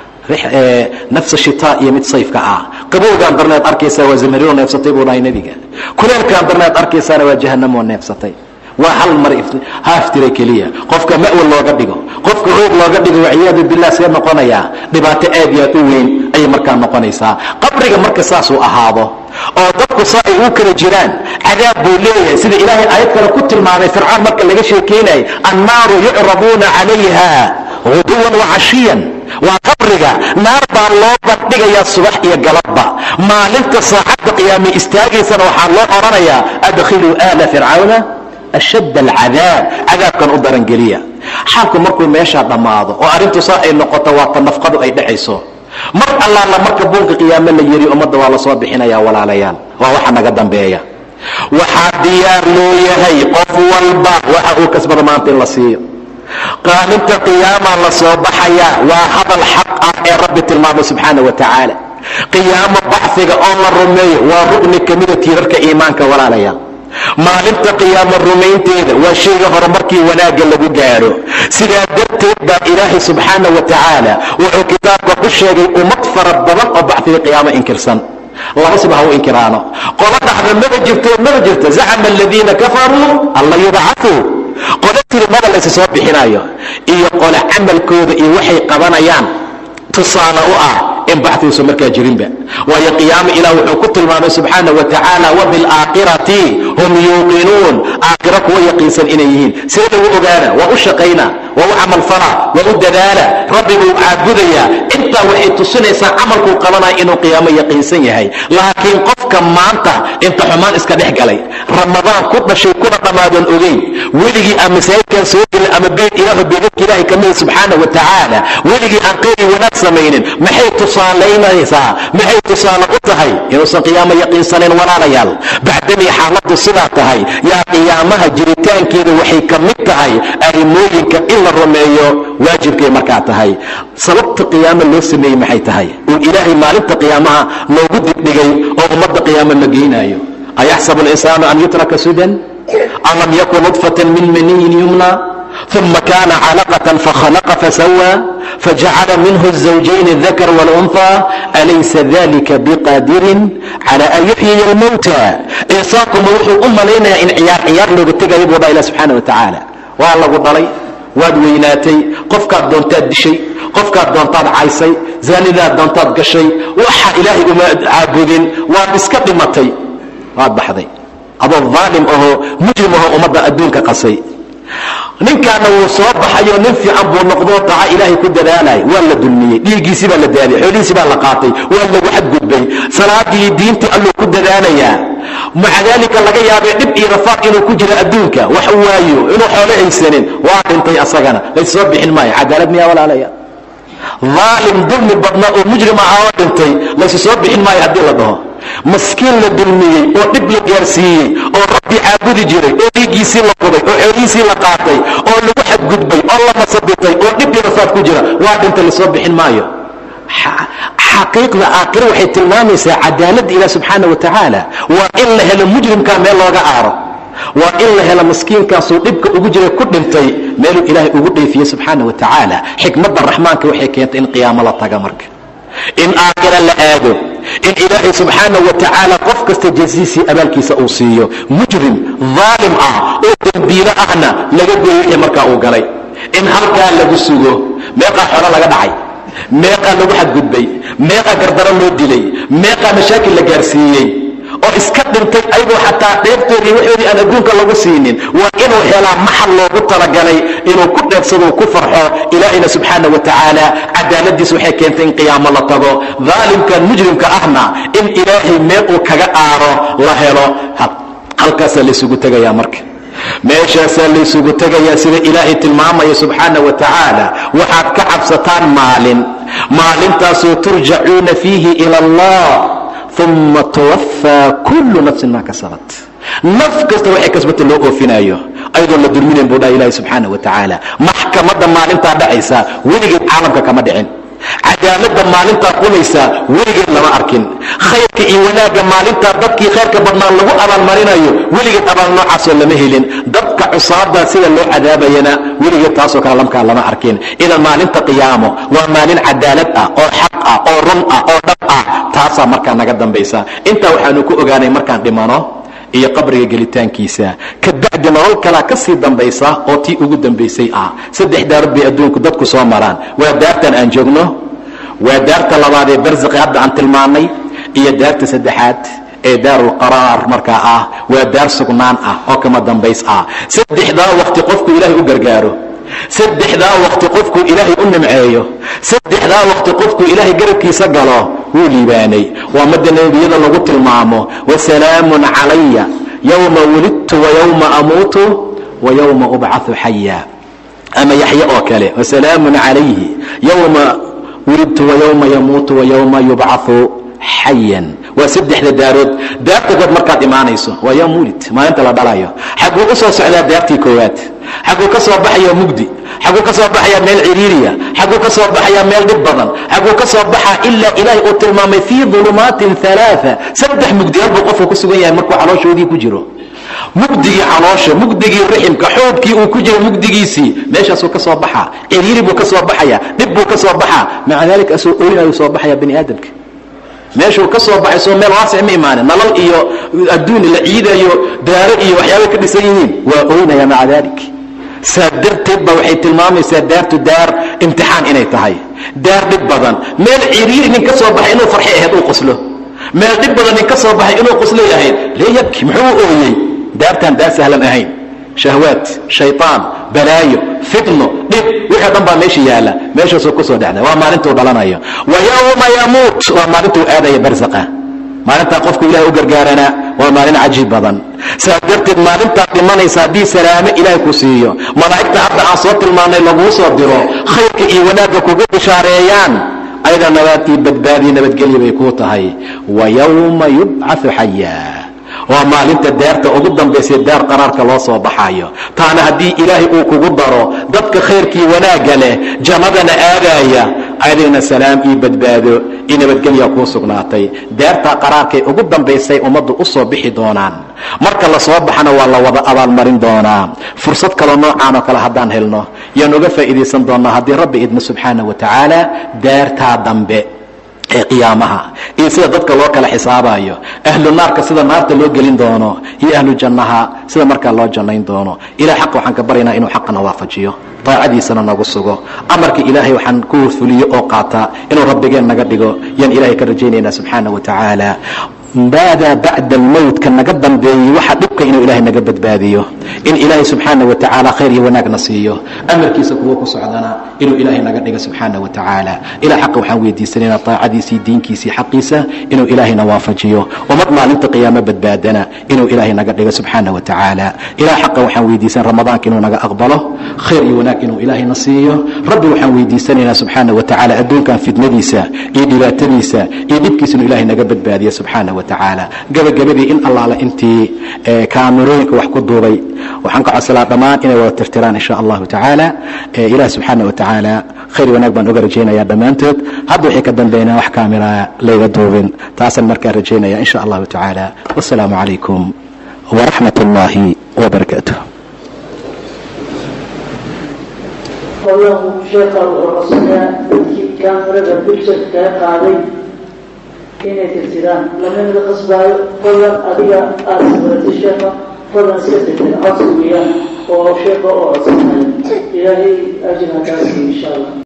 nafsa shitaa iyo mid sayfka ah qabowgaan darneed arkaysaa waa zamarino neefsatay buu dhahay nebiga kuleelkaan darneed arkaysaana waa jahannamoo neefsatay waa hal mar haaftira keliya qofka ma'wal looga dhigo qofka hoog looga dhigo waciyaadu bilah see noqonayaa dhibaato aad iyo aad u weyn ayay markaa noqonaysaa qabriga marka saasuu ahaado oo dadku saa ay u kala jiraan cadaab buu leeyahay sida ilaahay aayad kale ku tilmaamay fircoon marka laga sheekaynayay annaaru yucraduuna calayha huduwan wacashiyan waa qabriga naar baa loo bandhigayaa subax iyo galabba maalinta saacadda qiyaamay istaagaysana waxaa loo odhanayaa adkhiluu aala fircawna ashadd alcadaab cadaabkan u darangeliya xaalku markuu meeshaa dhammaado oo arrintu saa ay noqoto waa ta nafqadu ay dhacayso mar allaala marka buunka qiyaamo la yidhi ummadda waa la soo bixinayaa walaalayaal waa waxa naga dambeeya waxaa diyaar loo yahay qof walba waxa uu kasbada maanta in la siiyo qaalinta qiyaamaa la soo baxayaa waa hadal xaq ah ee rabbi tilmaamay subxaana wa tacaala qiyaamo baxfiga oo la rumeeyo waa rugni ka mida tiirarka iimaanka walaalaya maalinta qiyaamo rumaynteeda waa shayga horumarkii wanaagga lagu gaadho sidaa darteed baa ilaahay subxaana wa tacaala wuxuu kitaabka ku sheegay ummad fara badan oo baxfiga qiyaamo inkirsan laba siba ha u inkiraano qolo dhaxda maba jirto maba jirto zacama aladiina kafaruu alla yubcafuu qolo tiri maba laysa soo bixinayo iyo qole camalkooda iyo waxay qabanayaan tusaale u ah in baxdiisu markaa jirinba waayo qiyaamo ilah wuxuu ku tilmaamay subxaana wa tacaala wabilaakhirati hum yuuqinuun aakhiro kuwa yaqiinsan inay yihiin see lagu ogaana waa u shaqayna waa u camalfala waa u dadaala rabbiguu caabudayaa intaa waxay tusinaysaa camalkuu qabanaya inuu qiyaamo yaqiinsan yahay laakiin qofka maanta inta xumaan iska dhex galay ramadaan ku dhashay kuna dhammaadan ogeyn weligii aan masaajidkan soo gelin ama beyt ilaahu beedadka ilaahay ka mida subxaana wa tacaala weligii aan qeyri wanaag samaynin maxay tusaalaynaysaa maxay tusaale u tahay inuusan qiyaamo yaqiinsanayn walaalayaal bacdamay xaaladdu sidaa tahay yaa qiyaamaha jiritaankeeda waxay ka mid tahay arrimooyinka in la rumeeyo waajibkay markaa tahay sababta qiyaamo loo sameeyey maxay tahay uu ilaahay maalinta qiyaamaha noogu dibdhigay oo ummadda qiyaamo la geynaayo ayaxsabu alinsaanu an yutraka sudan an lam yakun nudfatan min maniyin yumna uma kana calaqة fakhلqa fasawى fajacala minhu الزawjayn الذakr واlأnثى alaysa dalika bqadirin calى an yuxyiya اlmowtى insaankuma wuxuu u malaynayaa in ciyaar ciyaar looga tegayo buu dha ilah subxaana wa tacaala waa lagu dhalay waad weynaatay qofkaad doontaad dishay qofkaad doontaad caysay zaanidaad doontaad gashay waxa ilaahay uma caabudin waad iska dhimatay waad baxday adoo aalim ahoo mujrim ahoo ummadda adduunka qasay ninkaana wuu soo baxayo nin fiican buu noqdoo taca ilaahay ku dadaalay waa la dulmiyey dhiiggiisii baa la daadiyey xoolihiisii baa la qaatay waa lagu xadgudbay salaadii diintii alluu ku dadaalayaa maca daalika laga yaabay dhib iyo rafaaq inuu ku jiro adduunka wax waayo inuu xoolo haysanin waa dhintay asagana lays soo bixin maayo cadaalad miyaa walaalaya aalim dulmi badna oo mujrim aha oo dhintay laysu soo bixin maayo haddii la dhaho maskiin la dulmiyey oo dhib la gaarsiiyey oo rabbi caabudi jiray oo dhiiggiisii la qubay oo xoolihiisii la qaatay oo lagu xadgudbay oo la masabitay oo dhibkii rafaad ku jira waa dhinta lasoo bixin maayo xaqiiqda aakhiro waxay tilmaamaysaa cadaaladda ilah subxaana wa tacaala waa in la helo mujrimkaa meel looga aaro waa in la helo maskiinkaasuu dhibka ugu jiray ku dhintay meeluu ilaahay ugu dheefiyey subxaana wa tacaala xikmadda raxmaanka waxay keentay in qiyaamo la taga marka in aakhira la aado in ilaahay subxaana wa tacaala qof kasta jasiisii abaalkiisa uu siiyo mujrim daalim ah oo dembiilo ahna laga goyo wixii markaa uu galay in halkaa lagu sugo meeqaa xolo laga dhacay meeqaa lagu xadgudbay meeqaa gardaro loo dilay meeqaa mashaakil la gaarsiiyey oo iska dhintay ayagoo xataa dheeftoodii waxoodii aan adduunka lagu siinin waa inuu helaa maxal loogu talagalay inuu ku dheefsadou ku farxo ilaahayna subxaana wa tacaala cadaaladiis waxay keentay in qiyaamo la tago daalimkan mujrimka ahna in ilaahay meel uu kaga aaro la helo halkaasaa laysugu tegayaa marka meeshaasaa laysugu tegayaa sida ilaahay tilmaamaya subxaana wa tacaala waxaad ka cabsataan maalin maalintaasoo turjacuuna fiihi ila allah uma tuwafaa kullu nafsin maa kasabat naf kasta waxay kasbata loo oofinaayo ayadoon la dulminayn buu dhaha ilahi subxaana wa tacaala maxkamadda maalintaa dhacaysa weligeed caalamka kama dhicin cadaaladda maalintaa qulaysaa weligeed lama arkin khayrka iyo wanaagga maalintaa dadkii khayrka badnaa lagu abaalmarinayo weligeed abaal noocaasoo lama helin dadka cusaada sida loo cadaabayana weligeed taasoo kale lamkaa lama arkin idan maalinta qiyaamo waa maalin cadaalad ah oo xaq ah oo run ah oo dhab ah taasaa markaa naga dambaysa intaa waxaanu ku ogaanay markaan dhimano iyo qabriga gelitaankiisa kabacdi nolol kalaa ka sii dambaysa oo tii ugu dambaysay ah saddex daarood bay adduunku dadku soo maraan waa daartan aan joogno waa daarta labaad ee barsaqi hadda aan tilmaannay iyo daarta saddexaad ee daarulqaraar markaa ah waa daar sugnaan ah oo kama dambays ah saddexdaa waqti qofku ilaahay u gargaaro saddexdaa waqti qofkuu ilaahay u nimceeyo saddexdaa waqti qofkuu ilaahay garabkiisa galo wuu liibaanay waa madda nebiyada lagu tilmaamo wasalaamun calaya yowma wulidtu wayowma amuutu wayowma ubcau xaya ama yaxye oo kale wasalaamun calayhi yowma wulidtu wayowma yamuutu wayowma yubcau xayan waa saddexda daarood daarta kood markaad imaanayso waa yaa muulid maalinta la dhalayo xaguu u soo socdaa daartii koowaad xaguu ka soo baxaya mugdi xaguu ka soo baxayaa meel ciriiriya xaguu ka soo baxayaa meel dhib badan xaguu ka soo baxaa ilaa ilaahay uu tilmaamay fii dulumaatin alaaa saddex mugdiyaad buu qofka ku sugan yahay markuu calooshoodii ku jiro mugdigii caloosha mugdigii riximka xoogkii uu ku jiro mugdigiisii meeshaasuu ka soo baxaa ciriiri buu ka soo baxaya dhib buu ka soo baxaa maca daalika asoo oynayu soo baxaya bani aadamka meeshuu ka soo baxay soo meel waasic ma imaanin nalal iyo adduun la ciidayo daaro iyo waxyaabay ka dhisan yihiin waa oynaya maca daalik saa darteed ba waxay tilmaamaysaa daartu daar imtixaan inay tahay daar dhib badan meel ciriiri nin ka soo baxay inuu farxi ahayd uu qoslo meel dhib badan nin ka soo baxay inuu qoslay ahayd lee yabki muxuu u ooyey daartaan daar sahlan ahayn shahwaad shayطaan balaayo fitno dhib wixii dhan baa meesha yaalla meeshaasuu ku soo dhacda waa maalintuu dhalanayo wa yowma yamuut waa maalintuu aadaya barsaqa maalintaa qofku ilahay u gargaaranaa waa maalin cajiib badan saas darteed maalintaad dhimanaysa haddii salaamo ilaahay ku siiyo malaa'igta hadda aan soo tilmaannay laguu soo diro khayrka iyo wanaagga kugu bishaareeyaan ayada nabaad iyo badbaadiyo nabadgelya bay kuu tahay wa yowma yubcau xayaa waa maalinta daarta ugu dambaysay daar qaraarka loo soo baxayo taana haddii ilaahay uu kugu daro dadka khayrkii wanaagga leh jannadana aadaaya adigna salaam iyo badbaado iyo nabadgelya kuu sugnaatay daartaa qaraarkay ugu dambaysay ummaddu u soo bixi doonaan marka la soo baxana waa la wada abaalmarin doonaa fursad kaloo noocaan oo kale haddaan helno yaan uga faa'iidaysan doonnaa haddii rabbi idmo subxaana wa tacaala daartaa dambe ee qiyaamaha iyo sida dadka loo kala xisaabayo ahlu naarka sida naarta loo gelin doono iyo ahlu jannaha sida markaa loo jannayn doono ilah xaqa waxaan ka baryaynaa inuu xaqana waafajiyo daacadiisana nagu sugo amarka ilaahay waxaan ku fuliyo oo qaataa inuu rabbigeen naga dhigo yaan ilahay ka rajaynaynaa subxaana wa tacaala maadaa bacda almowtka naga dambeeyey waxa dhibka inuu ilahay naga badbaadiyo in ilaahay subxaana wa tacaala khayr iyo wanaagna siiyo amarkiisa kuwo ku socdana inuu ilaahay naga dhigo subxaana wa tacaala ilah xaqa waxaan weydiisanaynaa taacadiisii diinkiisii xaqiisa inuu ilaahayna waafajiyo ummad maalinta qiyaamo badbaadana inuu ilaahay naga dhigo subxaana wa tacaala ilah xaqa waxaan weydiisan ramadaanka inuu naga aqbalo khayr iyo wanaag inuu ilaahayna siiyo rabbi waxaan weydiisanaynaa subxaana wa tacaala adduunkan fitnadiisa iyo dhibaatadiisa iyo dhibkiisa inuu ilahay naga badbaadiyo subxaana gabagabadii in allaala intii kaamirooyinka wax ku duubay waxaan ka codsalaa dhammaan inay wada tirtiraan insha allahu tacaala ilaah subxaana wa tacaala khayr wanaag baan uga rajaynaya dhammaantood hadda waxay ka dambeynaa wax kaamira layga duubin taasaan markaa rajaynaya insha allahu tacaala wasalaamu calaykum waraxmat اllahi wbarakaatu inay tirtiraan lamamida qasbaayo fadlan adiga aada sabaratay sheeka fadlan iska tirtir codsi weeyaan oo sheeka oo codsanayo ilaahay ajir hakaasiyo insha allah